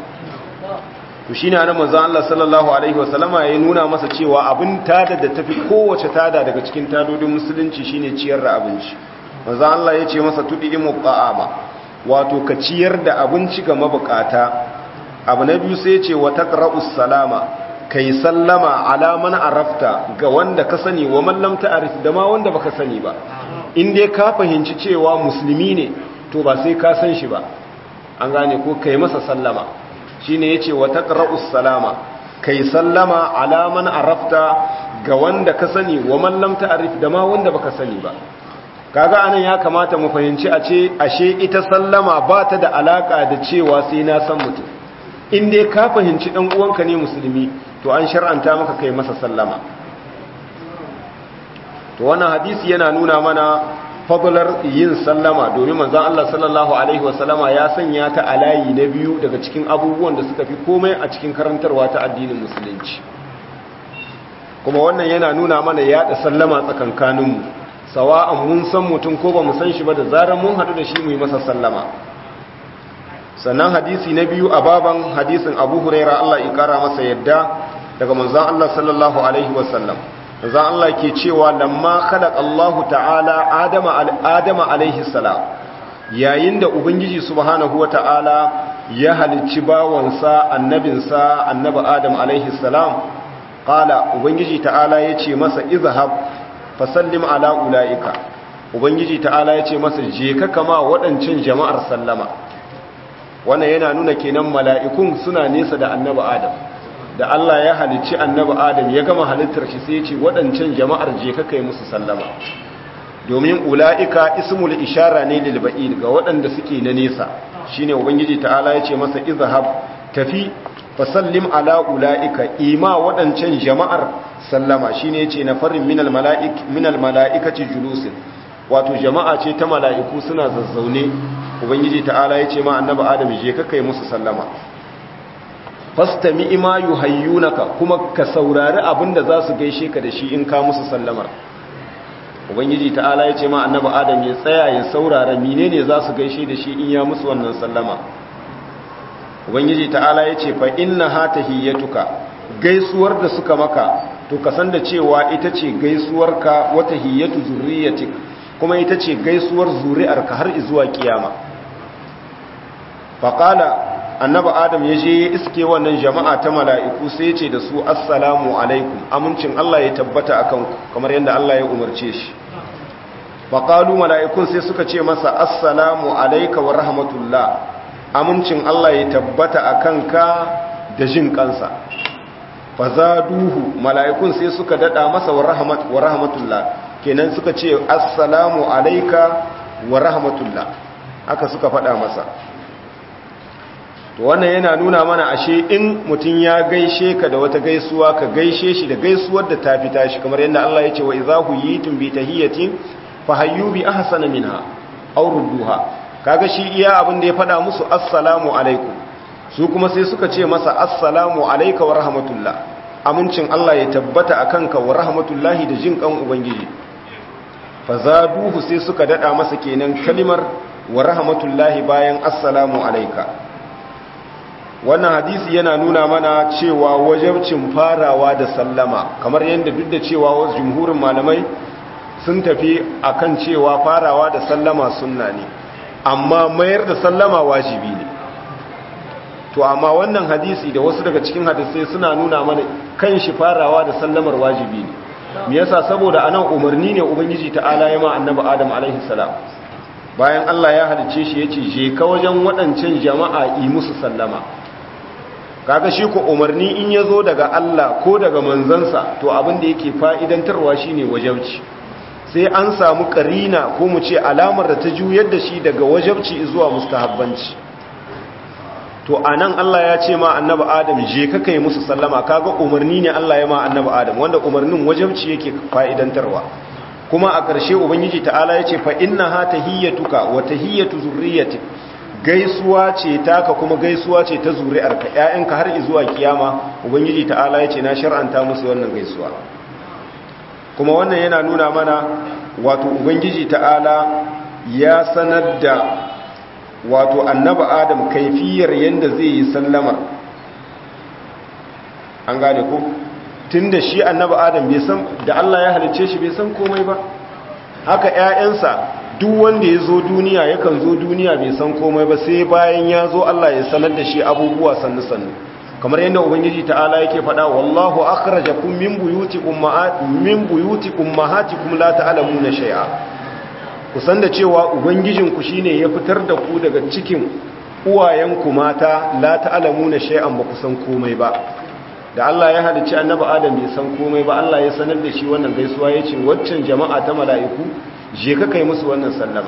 Speaker 1: to shine annabi manzo Allah sallallahu alaihi wasallama ya nuna masa cewa abin tada da tafi kowace tada daga cikin tadodin musulunci shine ciyar da abinci manzo Allah ya ce masa tudimu qa'ama wato ka ciyar da abinci ga mabukata abu na biyu sai ya ce wa taqra'us salama kai sallama ala man arafta ga wanda ka sani wa man lam ta'rif da ma wanda baka sani ba in dai ka fahimci cewa musulmi ne to ba sai ka san shi ba an gane ko kai masa sallama shine yace wa taqra'us salama kai sallama ala man arafta ga wanda ka sani wa man lam ta'rif da ma wanda baka sani ba kaga anan ya kamata mu fahimci a ce ashe ita sallama ba ta da alaka da cewa sai na san mutum in dai ka fahimci dan uwanka ne musulmi to an shar'anta maka kai masa sallama to wannan hadisi yana nuna mana fadlar yin sallama domin manzon Allah sallallahu alaihi wasallama ya sanya ta a layi na biyu daga cikin abubuwan da suka fi komai a cikin karantarwa ta addinin musulunci kuma wannan yana nuna mana yada sallama tsakankaninmu sawa'an mun san mutum ko ba mu san shi ba da zarar mun haɗu da shi mu yi masa sallama sannan hadisi na biyu a baban hadisin abu huraira Allah ya kara masa yadda daga manzon Allah sallallahu alaihi wasallam manzon Allah ke cewa lamma khalaqa Allah ta'ala adama adama alaihi salam yayin da ubangiji subhanahu wata'ala ya halicci bawansa annabinsa annabi adam alaihi salam qala ubangiji ta'ala yace masa izhab fasallim ala ulaika ubangiji ta'ala yace masa je ka kama waɗancan jama'ar sallama wannan yana nuna kenan mala'ikun suna nesa da annabi adam da Allah ya halicci annabi adam ya gama halittar shi sai ya ce waɗancan jama'ar je ka kai musu sallama domin ula'ika ismul ishara ne lil ba'id ga waɗanda suke na nesa shine ubangiji ta'ala ya ce masa izhab tafi fasallim ala ula'ika ima waɗancan jama'ar sallama shine yace na farin minal mala'ik minal mala'ikati julusin wato jama'a ce ta mala'iku suna zazzaune ubangiji ta'ala yace ma annabi adam je ka kai musu sallama fastami ima yuhayyunaka kuma ka saurari abinda za su gaishe ka da shi in ka musu sallamar ubangiji ta'ala yace ma annabi adam ya tsaya ya saurara menene za su gaishe da shi in ya musu wannan sallama ubangiji ta'ala yace fa inna hatahiyatuka gaisuwar da suka maka to ka san da cewa ita ce gaisuwarka wata hiyatu zurriyatik kuma ita ce gaisuwar zuri'arka har zuwa kiyama faqala annabi adam ya je ya iske wannan jama'a ta mala'iku sai ce da su assalamu alaikum amincin Allah ya tabbata akan ku kamar yadda Allah ya umarce shi faqalu mala'ikun sai suka ce masa assalamu alayka wa rahmatullah amincin Allah ya tabbata akan ka da jin kansa fazaduhu mala'ikun sai suka dada masa wa rahmat wa rahmatullah kenan suka ce assalamu alayka wa rahmatullah haka suka faɗa masa to wannan yana nuna mana ashe in mutum ya gaishe ka da wata gaisuwa ka gaishe shi da gaisuwar da ta fita shi kamar yadda Allah ya ce wa idza huyitum bi tahiyatin fahayyu bi ahsana minha aw rudduha kaga shi iya abin da ya faɗa musu assalamu alaikum su kuma sai suka ce masa assalamu alayka wa rahmatullah amincin Allah ya tabbata akan ka wa rahmatullahi da jin kan ubangiji fazaduhu sai suka dada masa kenan kalimar wa rahmatullahi bayan assalamu alayka wannan hadisi yana nuna mana cewa wajabcin farawa da sallama kamar yadda duk da cewa wasu jumhurin malamai sun tafi akan cewa farawa da sallama sunna ne amma mayar da sallama wajibi ne to amma wannan hadisi da wasu daga cikin hadisai suna nuna mana kan shi farawa da sallamar wajibi ne me yasa saboda anan umarni ne ubangiji ta'ala ya ma annabi adam alaihi salam bayan Allah ya halice shi yace je ka wajen waɗancan jama'a yi musu sallama kaga shi ko umarni in yazo daga Allah ko daga manzansa to abin da yake fa'idantarwa shine wajabci sai an samu karina ko mu ce alamar da ta juyar da shi daga wajabci zuwa mustahabbanci to anan Allah ya ce ma annabi Adam je ka kai musu sallama kaga umarni ne Allah ya ma annabi Adam wanda umarnin wajabci yake fa'idantarwa kuma a ƙarshe ubangiji ta'ala ya ce fa innaha tahiyyatuka wa tahiyyatu zurriyyatik gaisuwa ce taka kuma gaisuwa ce ta zuri'arka ƴaƴanka har zuwa kiyama ubangiji ta'ala ya ce na shar'anta musu wannan gaisuwa kuma wannan yana nuna mana wato ubangiji ta'ala ya sanar da wato annaba adam kaifiyar yadda zai yi sallamar an gane ku tun da shi annaba adam bai san da Allah ya halicce shi bai san komai ba haka ƴaƴansa duk wanda ya zo duniya yakan zo duniya bai san komai ba sai bayan ya zo Allah ya sanar da shi abubuwa sannu sannu kamar yadda ubangiji ta'ala yake faɗa wallahu akhrajakum min buyutikum min buyutikum mahatikum la ta'lamuna shay'a ku san da cewa ubangijinku shine ya fitar da ku daga cikin uwayenku mata la ta'lamuna shay'an ba ku san komai ba da Allah ya halicci annabi Adam bai san komai ba Allah ya sanar da shi wannan gaisuwa yace waccan jama'a ta mala'iku je ka kai musu wannan sallama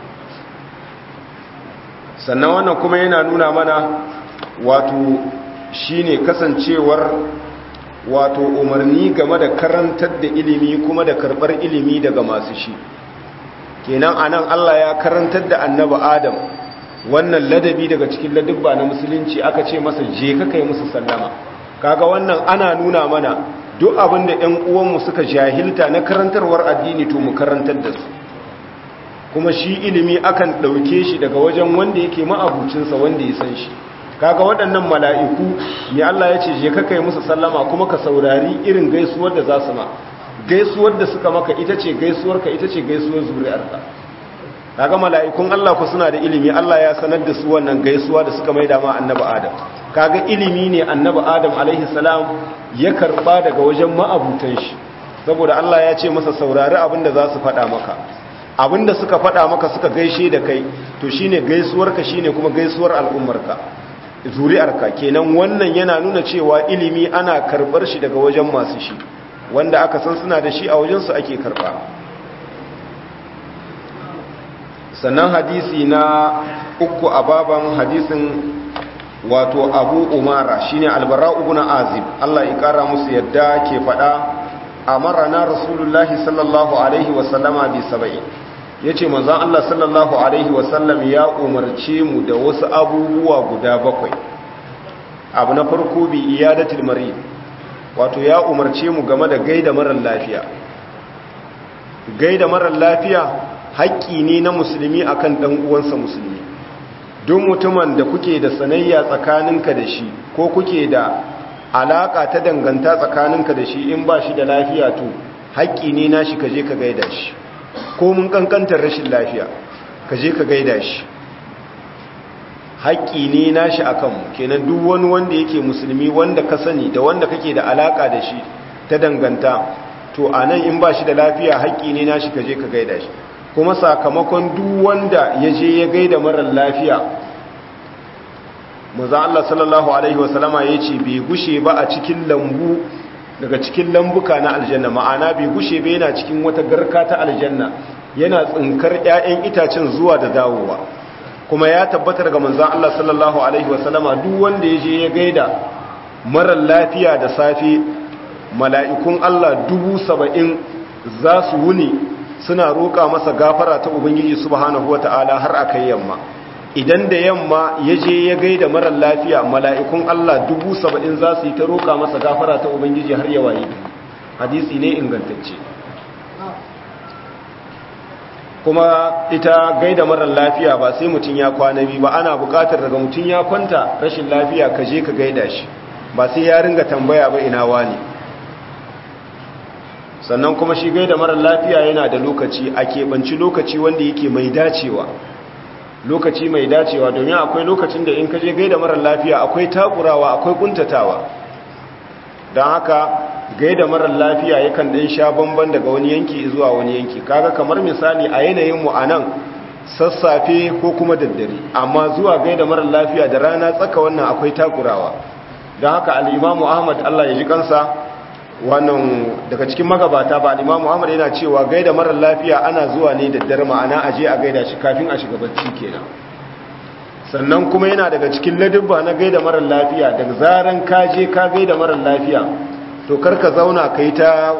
Speaker 1: sannan wannan kuma yana nuna mana wato shine kasancewar wato umarni game da karantar da ilimi kuma da karbar ilimi daga masu shi kenan anan Allah ya karantar da annabi Adam wannan ladabi daga cikin ladabba na musulunci aka ce masa je ka kai musu sallama kaga wannan ana nuna mana duk abin da ƴan uwanmu suka jahilta na karantarwar addini to mu karantar da su kuma shi ilimi akan ɗauke shi daga wajen wanda yake ma'abucinsa wanda ya san shi kaga waɗannan mala'iku ne Allah ya ce je ka kai musu sallama kuma ka saurari irin gaisuwar da za su ma gaisuwar da suka maka ita ce gaisuwarka ita ce gaisuwar zuri'arka kaga mala'ikun Allah ku suna da ilimi Allah ya sanar da su wannan gaisuwa da suka maida ma annabi Adam kaga ilimi ne annabi Adam alaihi salam ya karba daga wajen ma'abutan shi saboda Allah ya ce masa saurari abinda za su faɗa maka abinda suka faɗa maka suka gaishe da kai to shine gaisuwarka shine kuma gaisuwar al'ummarka zuri'arka kenan wannan yana nuna cewa ilimi ana karbar shi daga wajen masu shi wanda aka san suna da shi a wajensu ake karba sannan hadisi na uku a baban hadisin wato abu umara shine albara ibn azib Allah ya kara musu yadda ke fada amarana rasulullahi sallallahu alaihi wasallama bi sab'in yace manzon Allah sallallahu alaihi wasallam ya umarce mu da wasu abubuwa guda bakwai abu na farko bi iyadatul marid wato ya umarce mu game da gaida marar lafiya gaida marar lafiya haƙƙi ne na musulmi akan ɗan uwansa musulmi duk mutumin da kuke da sanayya tsakaninka da shi ko kuke da alaƙa ta danganta tsakaninka da shi in ba shi da lafiya to haƙƙi ne na shi ka je ka gaida shi ko mun kankantar rashin lafiya ka je ka gaida shi haƙƙi ne na shi a kanmu kenan duk wani wanda yake musulmi wanda ka sani da wanda kake da alaƙa da shi ta danganta to a nan in ba shi da lafiya haƙƙi ne na shi ka je ka gaida shi kuma sakamakon duk wanda ya je ya gaida marar lafiya maza Allah sallallahu Alaihi wasallama ya ce bai gushe ba a cikin lambu daga cikin lambuka na aljanna ma'ana bai gushe ba yana cikin wata garka ta aljanna yana tsinkar 'ya'yan itacen zuwa da dawowa kuma ya tabbata daga manzan Allah sallallahu Alaihi wasallama duk wanda ya je ya gaida marar lafiya da safe mala'ikun Allah dubu saba'in za su wuni suna roƙa masa gafara ta Ubangiji subhanahu wa ta'ala har a kai yamma idan da yamma ya je ya gaida marar lafiya mala'ikun Allah dubu saba'in za su yi ta roƙa masa gafara ta Ubangiji har yawa yi hadisi ne ingantacce kuma ita gaida marar lafiya ba sai mutum ya kwana biyu ba ana bukatar daga mutum ya kwanta rashin lafiya ka je ka gaida shi ba sai ya ringa tambaya ba ina wani sannan kuma shi gaida marar lafiya yana da lokaci a keɓanci lokaci wanda yake mai dacewa lokaci mai dacewa domin akwai lokacin da in ka je gaida marar lafiya akwai takurawa akwai kuntatawa don haka gaida marar lafiya yakan ɗin sha bamban daga wani yanki zuwa wani yanki kaga kamar misali a yanayinmu a nan sassafe ko kuma daddare amma zuwa gaida marar lafiya da rana tsaka wannan akwai takurawa don haka al'imamu ahmad allah ya ji kansa wannan daga cikin magabata ba al'imamu ahmad yana cewa gaida marar lafiya ana zuwa ne daddare ma'ana a je a gaida shi kafin a shiga bacci kenan sannan kuma yana daga cikin ladubba na gaida marar lafiya daga zaran ka je ka gaida marar lafiya to karka zauna ka yi ta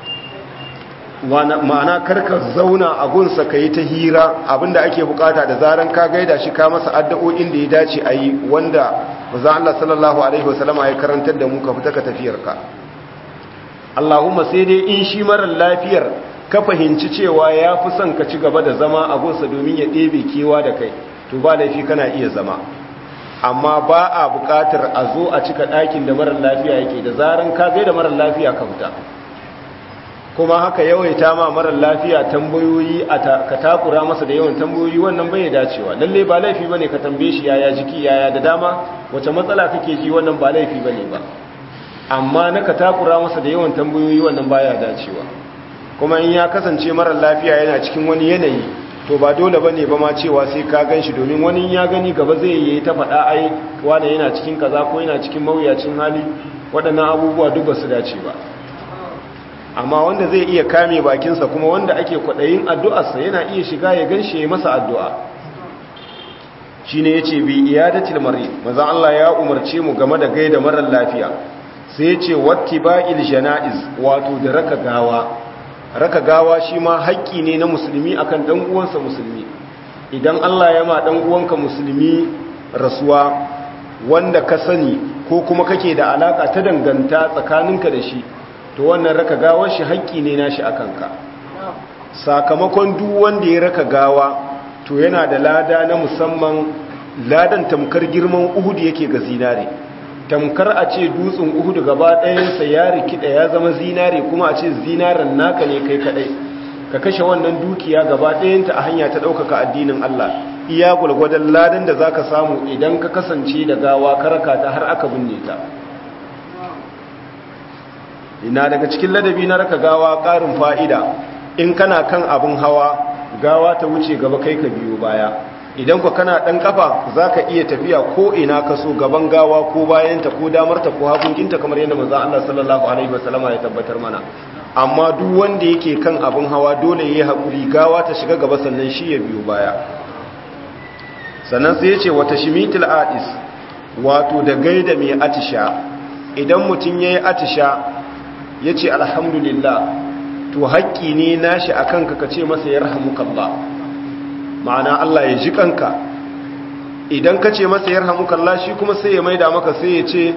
Speaker 1: ma'ana karka zauna a gunsa ka yi ta hira abinda ake bukata da zaran ka gaida shi ka masa addu'o'in da ya dace a yi wanda maza Allah sallallahu Alaihi wasallama ya karantar da mu ka fita ka tafiyarka Allahumma sai dai in shi marar lafiyar ka fahimci cewa ya fi son ka ci gaba da zama a gunsa domin ya ɗebe kewa da kai to ba laifi kana iya zama amma ba a buƙatar a zo a cika ɗakin da marar lafiya yake da zaran ka gai da marar lafiya ka fita kuma haka yawaita ma marar lafiya tambayoyi a ka takura masa da yawan tambayoyi wannan bai dacewa lalle ba laifi bane ka tambaye shi yaya jiki yaya da dama wace matsala kake ji wannan ba laifi bane ba amma na ka takura masa da yawan tambayoyi wannan baya dacewa kuma in ya kasance marar lafiya yana cikin wani yanayi to ba dole bane ba ma cewa sai ka ganshi domin wani ya gani gaba zai yi ta faɗa ai wanda yana cikin kaza ko yana cikin mawuyacin hali waɗannan abubuwa duk ba su dace ba amma wanda zai iya kame bakinsa kuma wanda ake kwaɗayin addu'arsa yana iya shiga ya ganshi ya masa addu'a shi ne ya ce bi iyadatil mari maza Allah ya umarce mu game da gaida marar lafiya sai ya ce watti ba'il jana'iz wato da raka gawa raka gawa shi ma haƙƙi ne na musulmi akan ɗan uwansa musulmi idan Allah ya ma ɗan uwanka musulmi rasuwa wanda ka sani ko kuma kake da alaka ta danganta tsakaninka da shi to wannan raka gawar shi haƙƙi ne nashi akan ka sakamakon duk wanda ya raka gawa to yana da lada na musamman ladan tamkar girman Uhud yake ga zinare tamkar a ce dutsen uhudu gaba ɗayansa ya rikida ya zama zinare kuma a ce zinaren naka ne kai kaɗai ka kashe wannan dukiya gaba ɗayanta a hanya ta ɗaukaka addinin Allah iya gwalgwadon ladan da za ka samu idan ka kasance da gawa karaka ta har aka binne ta ina daga cikin ladabi na raka gawa ƙarin fa'ida in kana kan abin hawa gawa ta wuce gaba kai ka biyo baya idan ku kana ɗan ƙafa za ka iya tafiya ko ina ka so gaban gawa ko bayanta ko damarta ko hagunginta kamar yadda maza Allah sallallahu Alaihi wasallama ya tabbatar mana amma duk wanda yake kan abin hawa dole ya yi haƙuri gawa ta shiga gaba sannan shi ya biyo baya sannan sai ya ce wata shimitil adis wato da gaida mai atisha idan mutum ya yi atisha ya ce alhamdulillah to haƙƙi ne nashi a kanka ka ce masa ya rahamukallah ma'ana Allah ya ji kanka idan ka ce masa ya rahamukallah shi kuma sai ya maida maka sai ya ce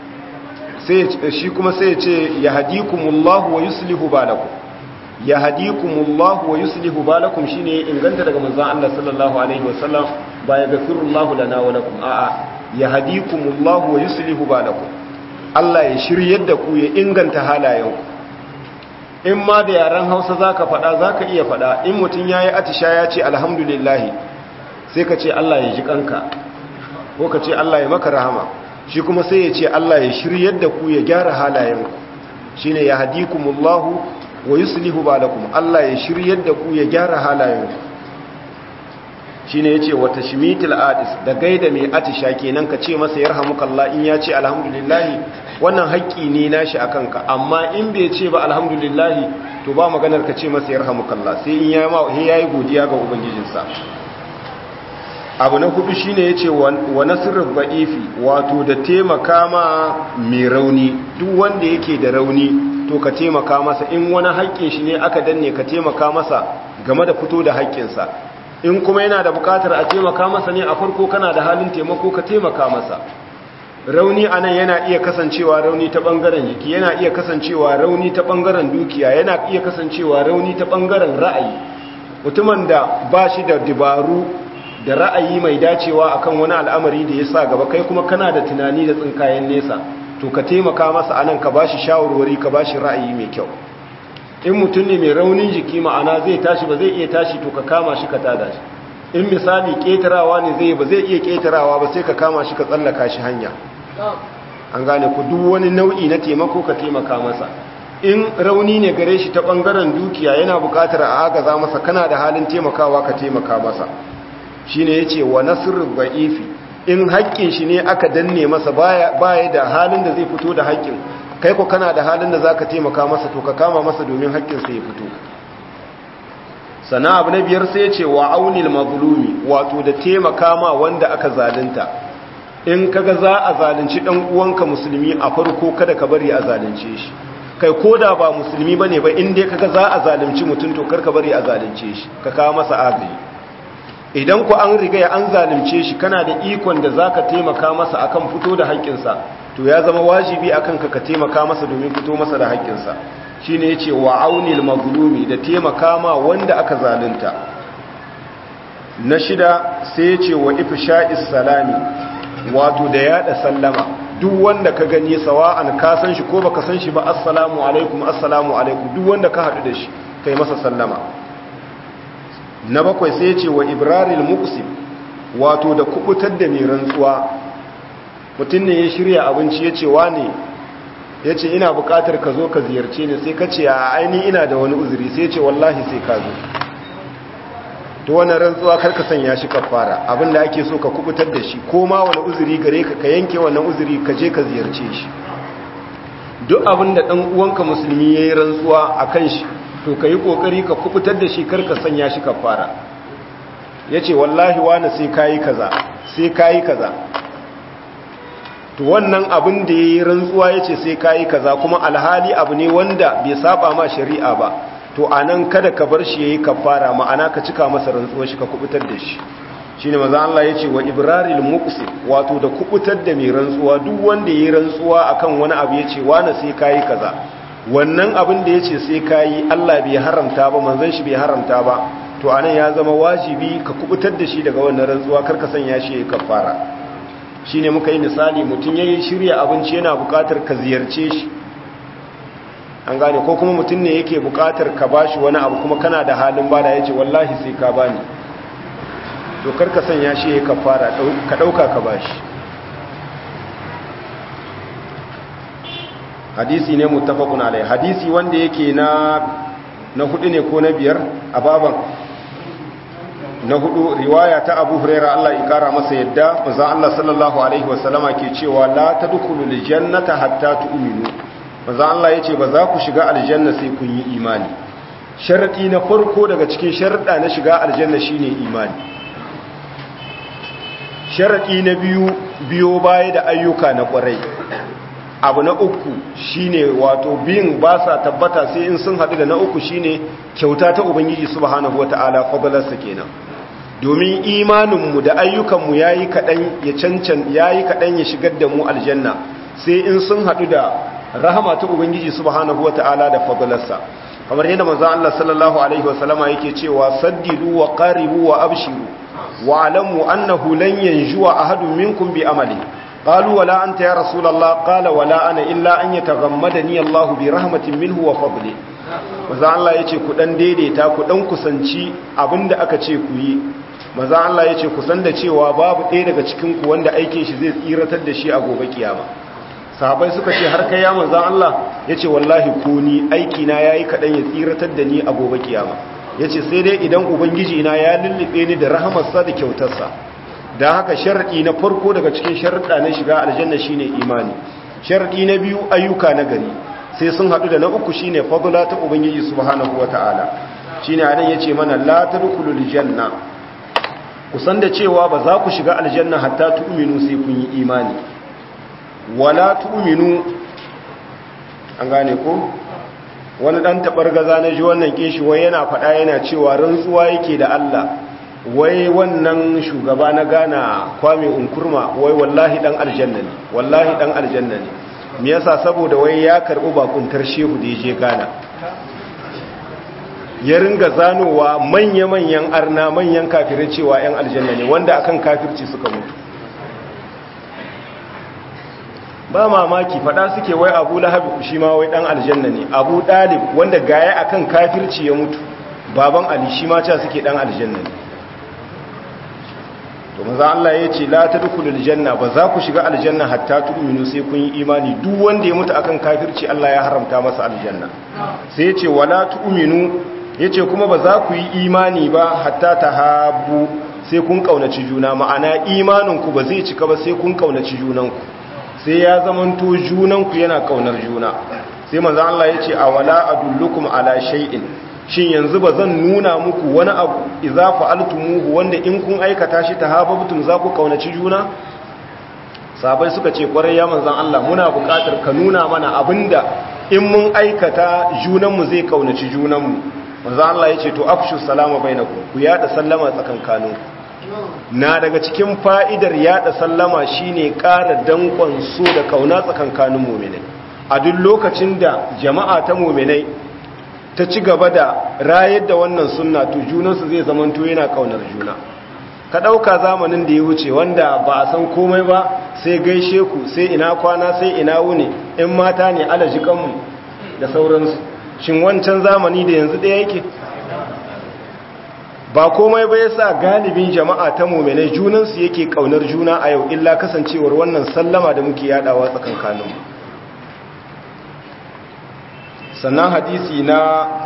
Speaker 1: shi kuma sai ya ce ya hadikumullahu wa yuslihu balakum ya hadikumullahu wa yuslihu balakum shine ya inganta daga manzon Allah sallallahu alaihi wasallam ba ya gafirullahu lana wa lakum a'a ya hadikumullahu wa yuslihu balakum Allah ya shiryar da ku ya inganta halayenku in ma da yaren hausa za ka faɗa za ka iya faɗa in mutum ya yi atisha ya ce alhamdulillahi sai ka ce Allah ya ji kanka ko ka ce Allah ya maka rahama shi kuma sai ya ce Allah ya shiryar da ku ya gyara halayenku shi ne ya hadikumullahu wa yuslihu balakum Allah ya shiryar da ku ya gyara halayenku shi ne ya ce wata shimitil adis da gaida mai atisha kenan ka ce masa ya rahamukallah in ya ce alhamdulillahi wannan haƙƙi ne nashi a kanka amma in bai ce ba alhamdulillahi to ba maganar ka ce masa ya rahamukallah sai in ya yi godiya ga ubangijinsa abu na hudu shine ya ce wa nasirar ba'ifi wato da taimaka ma mai rauni duk wanda yake da rauni to ka taimaka masa in wani haƙƙin shi ne aka danne ka taimaka masa game da fito da haƙƙinsa in kuma yana da bukatar a taimaka masa ne a farko kana da halin taimako ka taimaka masa rauni anan yana iya kasancewa rauni ta bangaren jiki yana iya kasancewa rauni ta bangaren dukiya yana iya kasancewa rauni ta bangaren ra'ayi mutumin da ba shi da dabaru da ra'ayi mai dacewa akan wani al'amari da ya sa gaba kai kuma kana da tunani da tsinkayen nesa to ka taimaka masa anan ka bashi shawarwari ka bashi ra'ayi mai kyau in mutum ne mai raunin jiki ma'ana zai tashi ba zai iya tashi to ka kama shi ka tada shi in misali ketarawa ne zai ba zai iya ketarawa ba sai ka kama shi ka tsallaka shi hanya an gane ku duk wani nau'i na taimako ka taimaka masa in rauni ne gare shi ta bangaren dukiya yana bukatar a agaza masa kana da halin taimakawa ka taimaka masa shine yace wa nasrul ba'ifi in haƙƙin shi ne aka danne masa baya baya da halin da zai fito da haƙƙin kai ko kana da halin da zaka taimaka masa to ka kama masa domin haƙƙin sa ya fito sana abu na biyar sai yace wa aunil mazlumi wato da taimaka ma wanda aka zalunta in kaga za a zalunci dan uwanka musulmi a farko kada ka bari a zalunce shi kai koda ba musulmi bane ba in dai kaga za a zalunci mutum to kar ka bari a zalunce shi ka kawo masa agaji idan ku an riga an zalunce shi kana da ikon da zaka taimaka masa akan fito da haƙƙinsa to ya zama wajibi akan ka ka taimaka masa domin fito masa da haƙƙinsa shine yace wa aunil mazlumi da taimaka ma wanda aka zalunta na shida sai yace wa ifsha'is salami wato da yada sallama duk wanda ka gani sawa'an ka san shi ko baka san shi ba assalamu alaikum assalamu alaikum duk wanda ka hadu da shi kai masa sallama na bakwai sai ce wa ibraril muqsim wato da kubutar da mai rantsuwa mutum ne ya shirya abinci ya ce wane ya ce ina bukatar ka zo ka ziyarce ni sai ka ce a aini ina da wani uzuri sai ce wallahi sai ka zo to wannan rantsuwa karka sanya shi kafara abinda ake so ka kubutar da shi ko ma wani uzuri gare ka ka yanke wannan uzuri ka je ka ziyarce shi duk abinda dan uwanka musulmi yayi rantsuwa akan shi to ka yi kokari ka kubutar da shi karka sanya shi kafara yace wallahi wani sai kayi kaza sai kayi kaza to wannan abin da yayi rantsuwa yace sai kayi kaza kuma alhali abu ne wanda bai saba ma shari'a ba to anan kada ka bar shi yayi kafara ma'ana ka cika masa rantsuwar shi ka kubutar da shi shine manzo Allah yace wa ibraril muqsi wato da kubutar da mai rantsuwa duk wanda yayi rantsuwa akan wani abu yace wani sai kai kaza wannan abin da yace sai kai Allah bai haramta ba manzon shi bai haramta ba to anan ya zama wajibi ka kubutar da shi daga wannan rantsuwa kar ka sanya shi yayi kafara shine muka yi misali mutun yayi shirya abinci yana bukatar ka ziyarce shi an gane ko kuma mutum ne yake bukatar ka bashi wani abu kuma kana da halin bada yace wallahi sai ka bani to karka sanya shi ya kafara ka dauka ka bashi hadisi ne muttafaqun alai hadisi wanda yake na na hudu ne ko na biyar a baban na hudu riwaya ta Abu Hurairah Allah ya kara masa yadda manzo Allah sallallahu alaihi wasallama ke cewa la tadkhulul jannata hatta tu'minu manzo Allah yace ba za ku shiga aljanna sai kun yi imani sharadi na farko daga cikin sharuɗa na shiga aljanna shine imani sharadi na biyu biyo baya da ayyuka na kwarai abu na uku shine wato biyin ba sa tabbata sai in sun haɗu da na uku shine kyauta ta ubangiji subhanahu wataala fadalarsa kenan domin imaninmu da ayyukanmu yayi kaɗan ya cancan yayi kaɗan ya shigar da mu aljanna sai in sun haɗu da rahama ta ubangiji subhanahu wata'ala da fadlarsa kamar yadda manzon Allah sallallahu alaihi wasallama yake cewa saddidu wa qaribu wa abshiru wa alamu annahu lan yanjuwa ahadun minkum bi amali qalu wala anta ya rasulullah qala wala ana illa an yataghammadani Allah bi rahmatin minhu wa fadli manzon Allah yace ku dan daidaita ku dan kusanci abinda aka ce ku yi manzon Allah yace ku san da cewa babu ɗaya daga cikin ku wanda aikin shi zai tsiratar da shi a gobe kiyama sahabai suka ce har kai ya manzan Allah ya ce wallahi ko ni aiki na ya yi kaɗan ya tsiratar da ni a gobe kiyama ya ce sai dai idan ubangiji na ya lullube ni da rahamarsa da kyautarsa da haka sharaɗi na farko daga cikin sharaɗa na shiga aljanna shine imani sharaɗi na biyu ayyuka na gari sai sun haɗu da na uku shine fadla ta ubangiji subhanahu wata'ala shine anan yace mana la tadkhulul janna kusan da cewa ba za ku shiga aljanna hatta tu'minu sai kun yi imani wala tu'minu an gane ko wani dan gaza na ji wannan kishi wai yana faɗa yana cewa rantsuwa yake da Allah wai wannan shugaba na Ghana Kwame Nkrumah wai wallahi dan aljanna ne wallahi dan aljanna ne me yasa saboda wai ya karbi bakuntar shehu da yaje Ghana ya ringa zanowa manya-manyan arna manyan kafirai cewa 'yan aljanna ne wanda akan kafirci suka mutu ba mamaki fada suke wai abu lahabi shi ma wai dan aljanna ne abu dalib wanda gaya akan kafirci ya mutu baban ali shi ma cewa suke dan aljanna ne to maza Allah ya ce la tadkhulul janna ba za ku shiga aljanna hatta tu'minu sai kun yi imani duk wanda ya mutu akan kafirci Allah ya haramta masa aljanna sai ya ce wala tu'minu yace kuma ba za ku yi imani ba hatta tahabbu sai kun kaunaci juna ma'ana imanin ku ba zai cika ba sai kun kaunaci junanku sai ya zamanto junanku yana kaunar juna sai manzo Allah ya ce awala adullukum ala shay'in shin yanzu ba zan nuna muku wani abu idza fa'altumuhu wanda in kun aikata shi tahabbtum za ku kaunaci juna sabai suka ce kwarai ya manzon Allah muna buƙatar ka nuna mana abinda in mun aikata junanmu zai kaunaci junanmu manzon Allah ya ce to afshu salama bainakum ku yada sallama tsakankaninku na daga cikin fa'idar yada sallama shine ƙara dankon so da kauna tsakankanin muminai a duk lokacin da jama'a ta muminai ta ci gaba da rayar da wannan sunna to junansu zai zamanto yana kaunar juna ka ɗauka zamanin da ya wuce wanda ba a san komai ba sai gaishe ku sai ina kwana sai ina wuni in mata ne alaji kanmu da sauransu shin wancan zamani da yanzu ɗaya yake ba komai ba yasa galibin jama'a ta mu'minai junansu yake kaunar juna a yau illa kasancewar wannan sallama da muke yadawa tsakankaninmu sannan hadisi na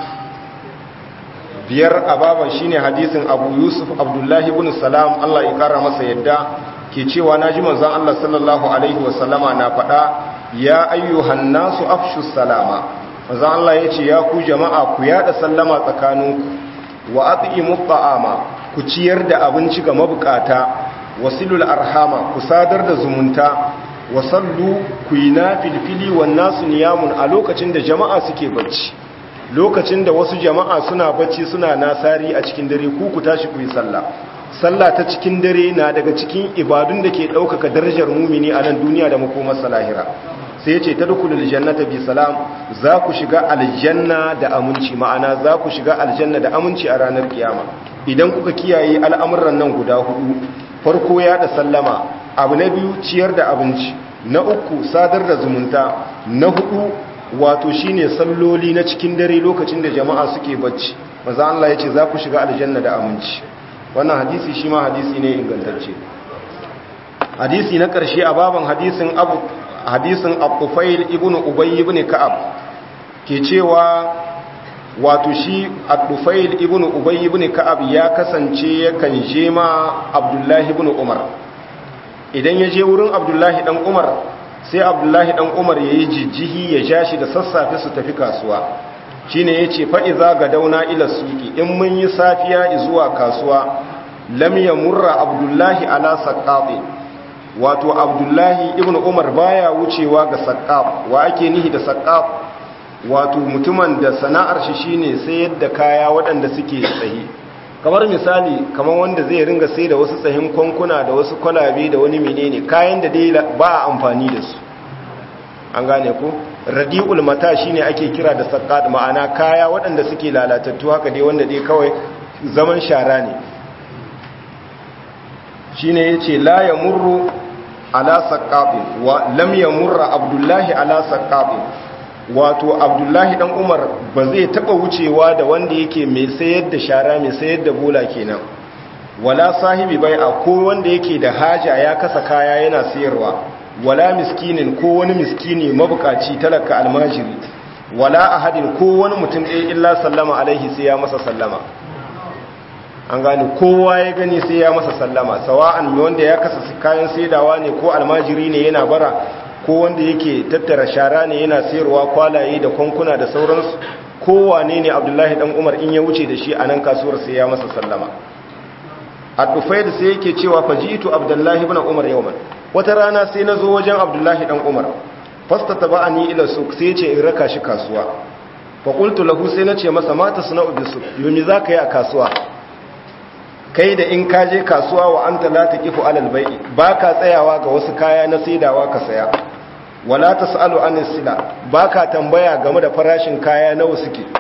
Speaker 1: biyar a baban shine hadisin Abu Yusuf Abdullahi ibn Salam Allah ya kara masa yadda ke cewa naji manzon Allah sallallahu alaihi wasallama na faɗa ya ayyuhan nasu afshu salama manzon Allah yace ya ku jama'a ku yada sallama tsakaninku wa at'imu ta'ama ku ciyar da abinci ga mabukata wasilul arhama ku sadar da zumunta wasallu ku yi nafilfili wan nasu niyamun a lokacin da jama'a suke bacci lokacin da wasu jama'a suna bacci suna nasari a cikin dare ku ku tashi ku yi sallah sallah ta cikin dare na daga cikin ibadun da ke ɗaukaka darajar mumini a nan duniya da makomar salahira sai ce ta dukulul jannata bi salam za ku shiga aljanna da aminci ma'ana za ku shiga aljanna da aminci a ranar kiyama idan kuka kiyaye al'amuran nan guda hudu farko ya da sallama abu na biyu ciyar da abinci na uku sadar da zumunta na hudu wato shine salloli na cikin dare lokacin da jama'a suke bacci maza Allah ya ce za ku shiga aljanna da aminci wannan hadisi shi ma hadisi ne ingantacce hadisi na ƙarshe a baban hadisin abu hadisin abufail ibn ubay ibn ka'ab ke cewa wato shi abufail ibn ubay ibn ka'ab ya kasance yakan je ma abdullahi ibn umar idan ya je wurin abdullahi dan umar sai abdullahi dan umar yayi jijjihi ya ja shi da sassafe su tafi kasuwa shine yace fa iza ga dauna ila suki in mun yi safiya zuwa kasuwa lam yamurra abdullahi ala saqati wato abdullahi ibn umar baya wucewa ga saqqaf wa ake nihi da saqqaf wato mutumin da sana'ar shi shine sayar da kaya waɗanda suke tsaye kamar misali kamar wanda zai ringa sai da wasu tsahin kwankuna da wasu kwalabe da wani menene kayan da dai ba a amfani da su an gane ko radi'ul mata shine ake kira da saqqat ma'ana kaya waɗanda suke lalatattu haka dai wanda dai kawai zaman shara ne shine yace la yamurru ala saqqafin wa lam yamurra abdullahi ala saqqafin wato abdullahi dan umar ba zai taba wucewa da wanda yake mai sayar da shara mai sayar da bola kenan wala sahibi bai'a ko wanda yake da haja ya kasa kaya yana sayarwa wala miskinin ko wani miskini mabukaci talaka almajiri wala ahadin ko wani mutum ɗaya illa sallama alaihi sai ya masa sallama an gani kowa ya gani sai ya masa sallama sawa'an wanda ya kasa kayan saidawa ne ko almajiri ne yana bara ko wanda yake tattara shara ne yana sayarwa kwalaye da kwankuna da sauransu kowane ne abdullahi dan umar in ya wuce da shi a nan kasuwar sai ya masa sallama a tufaid sai yake cewa fajitu abdullahi ibn umar yawman wata rana sai na zo wajen abdullahi dan umar fasta taba'ani ila suq sai ya ce in raka shi kasuwa fa qultu lahu sai na ce masa mata suna'u bisuk yomi zaka yi a kasuwa kai da in kaje kasuwa wa anta la taqifu alal bai'i baka tsayawa ga wasu kaya na saidawa ka saya wala tasalu anis sila baka tambaya game da farashin kaya nawa suke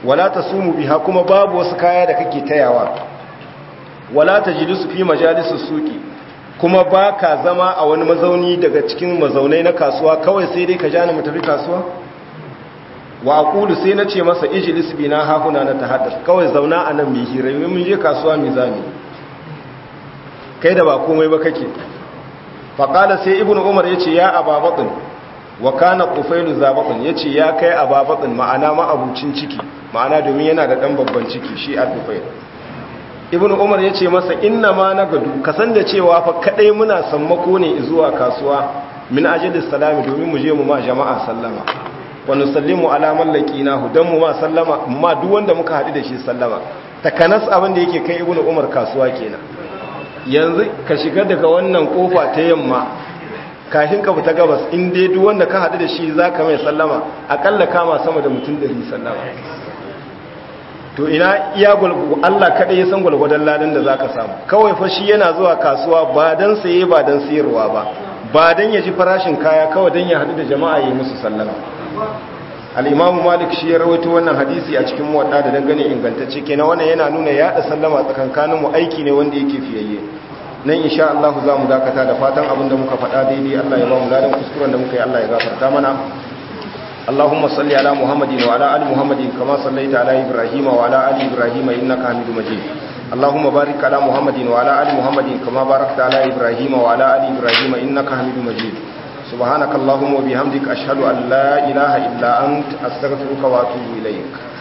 Speaker 1: wala tasumu biha kuma babu wasu kaya da kake tayawa wala tajlisu fi majalisus suqi kuma baka zama a wani mazauni daga cikin mazaunai na kasuwa kawai sai dai ka jani mu tafi kasuwa wa aqulu sai nace masa ijlis bina hahuna na tahaddas kawai zauna anan mai hira mun je kasuwa mai zami kai da ba komai ba kake faƙala sai ibn umar ya ce ya ababaɗin wa kana ƙufailu zabaɗin ya ce ya kai ababaɗin ma'ana ma'abucin ciki ma'ana domin yana da ɗan babban ciki shi a dufail ibn umar ya ce masa inna ma na gadu kasan da cewa fa kaɗai muna sammako ne zuwa kasuwa min ajalis salami domin mu je mu ma jama'a sallama wa nusallimu ala mallaki nahu dan mu ma sallama mu ma duk wanda muka haɗu da shi sallama takanas abin da yake kai ibn umar kasuwa kenan yanzu ka shiga daga wannan kofa ta yamma kafin ka fita gabas in dai duk wanda ka haɗu da shi za ka mai sallama akalla kama sama da mutum ɗari sallama to ina iya gwalgwado Allah kaɗai ya san gwalgwadon ladan da za ka samu kawai fa shi yana zuwa kasuwa ba don saye ba don sayarwa ba ba don ya ji farashin kaya kawai don ya haɗu da jama'a ya yi musu sallama al'imamu malik shi ya rawaito wannan hadisi a cikin muwadda da dangane ingantacce kenan wannan yana nuna yaɗa sallama tsakankaninmu aiki ne wanda yake fiyayye nan insha Allah za mu dakata da fatan abin da muka faɗa daidai Allah ya ba mu ladan kuskuren da muka yi Allah ya gafarta mana اللهم صل على محمد وعلى ال محمد كما صليت على ابراهيم وعلى ال ابراهيم انك حميد مجيد اللهم بارك على محمد وعلى ال محمد كما باركت على ابراهيم وعلى ال ابراهيم انك حميد مجيد سبحانك اللهم وبحمدك اشهد ان لا اله الا انت استغفرك واتوب اليك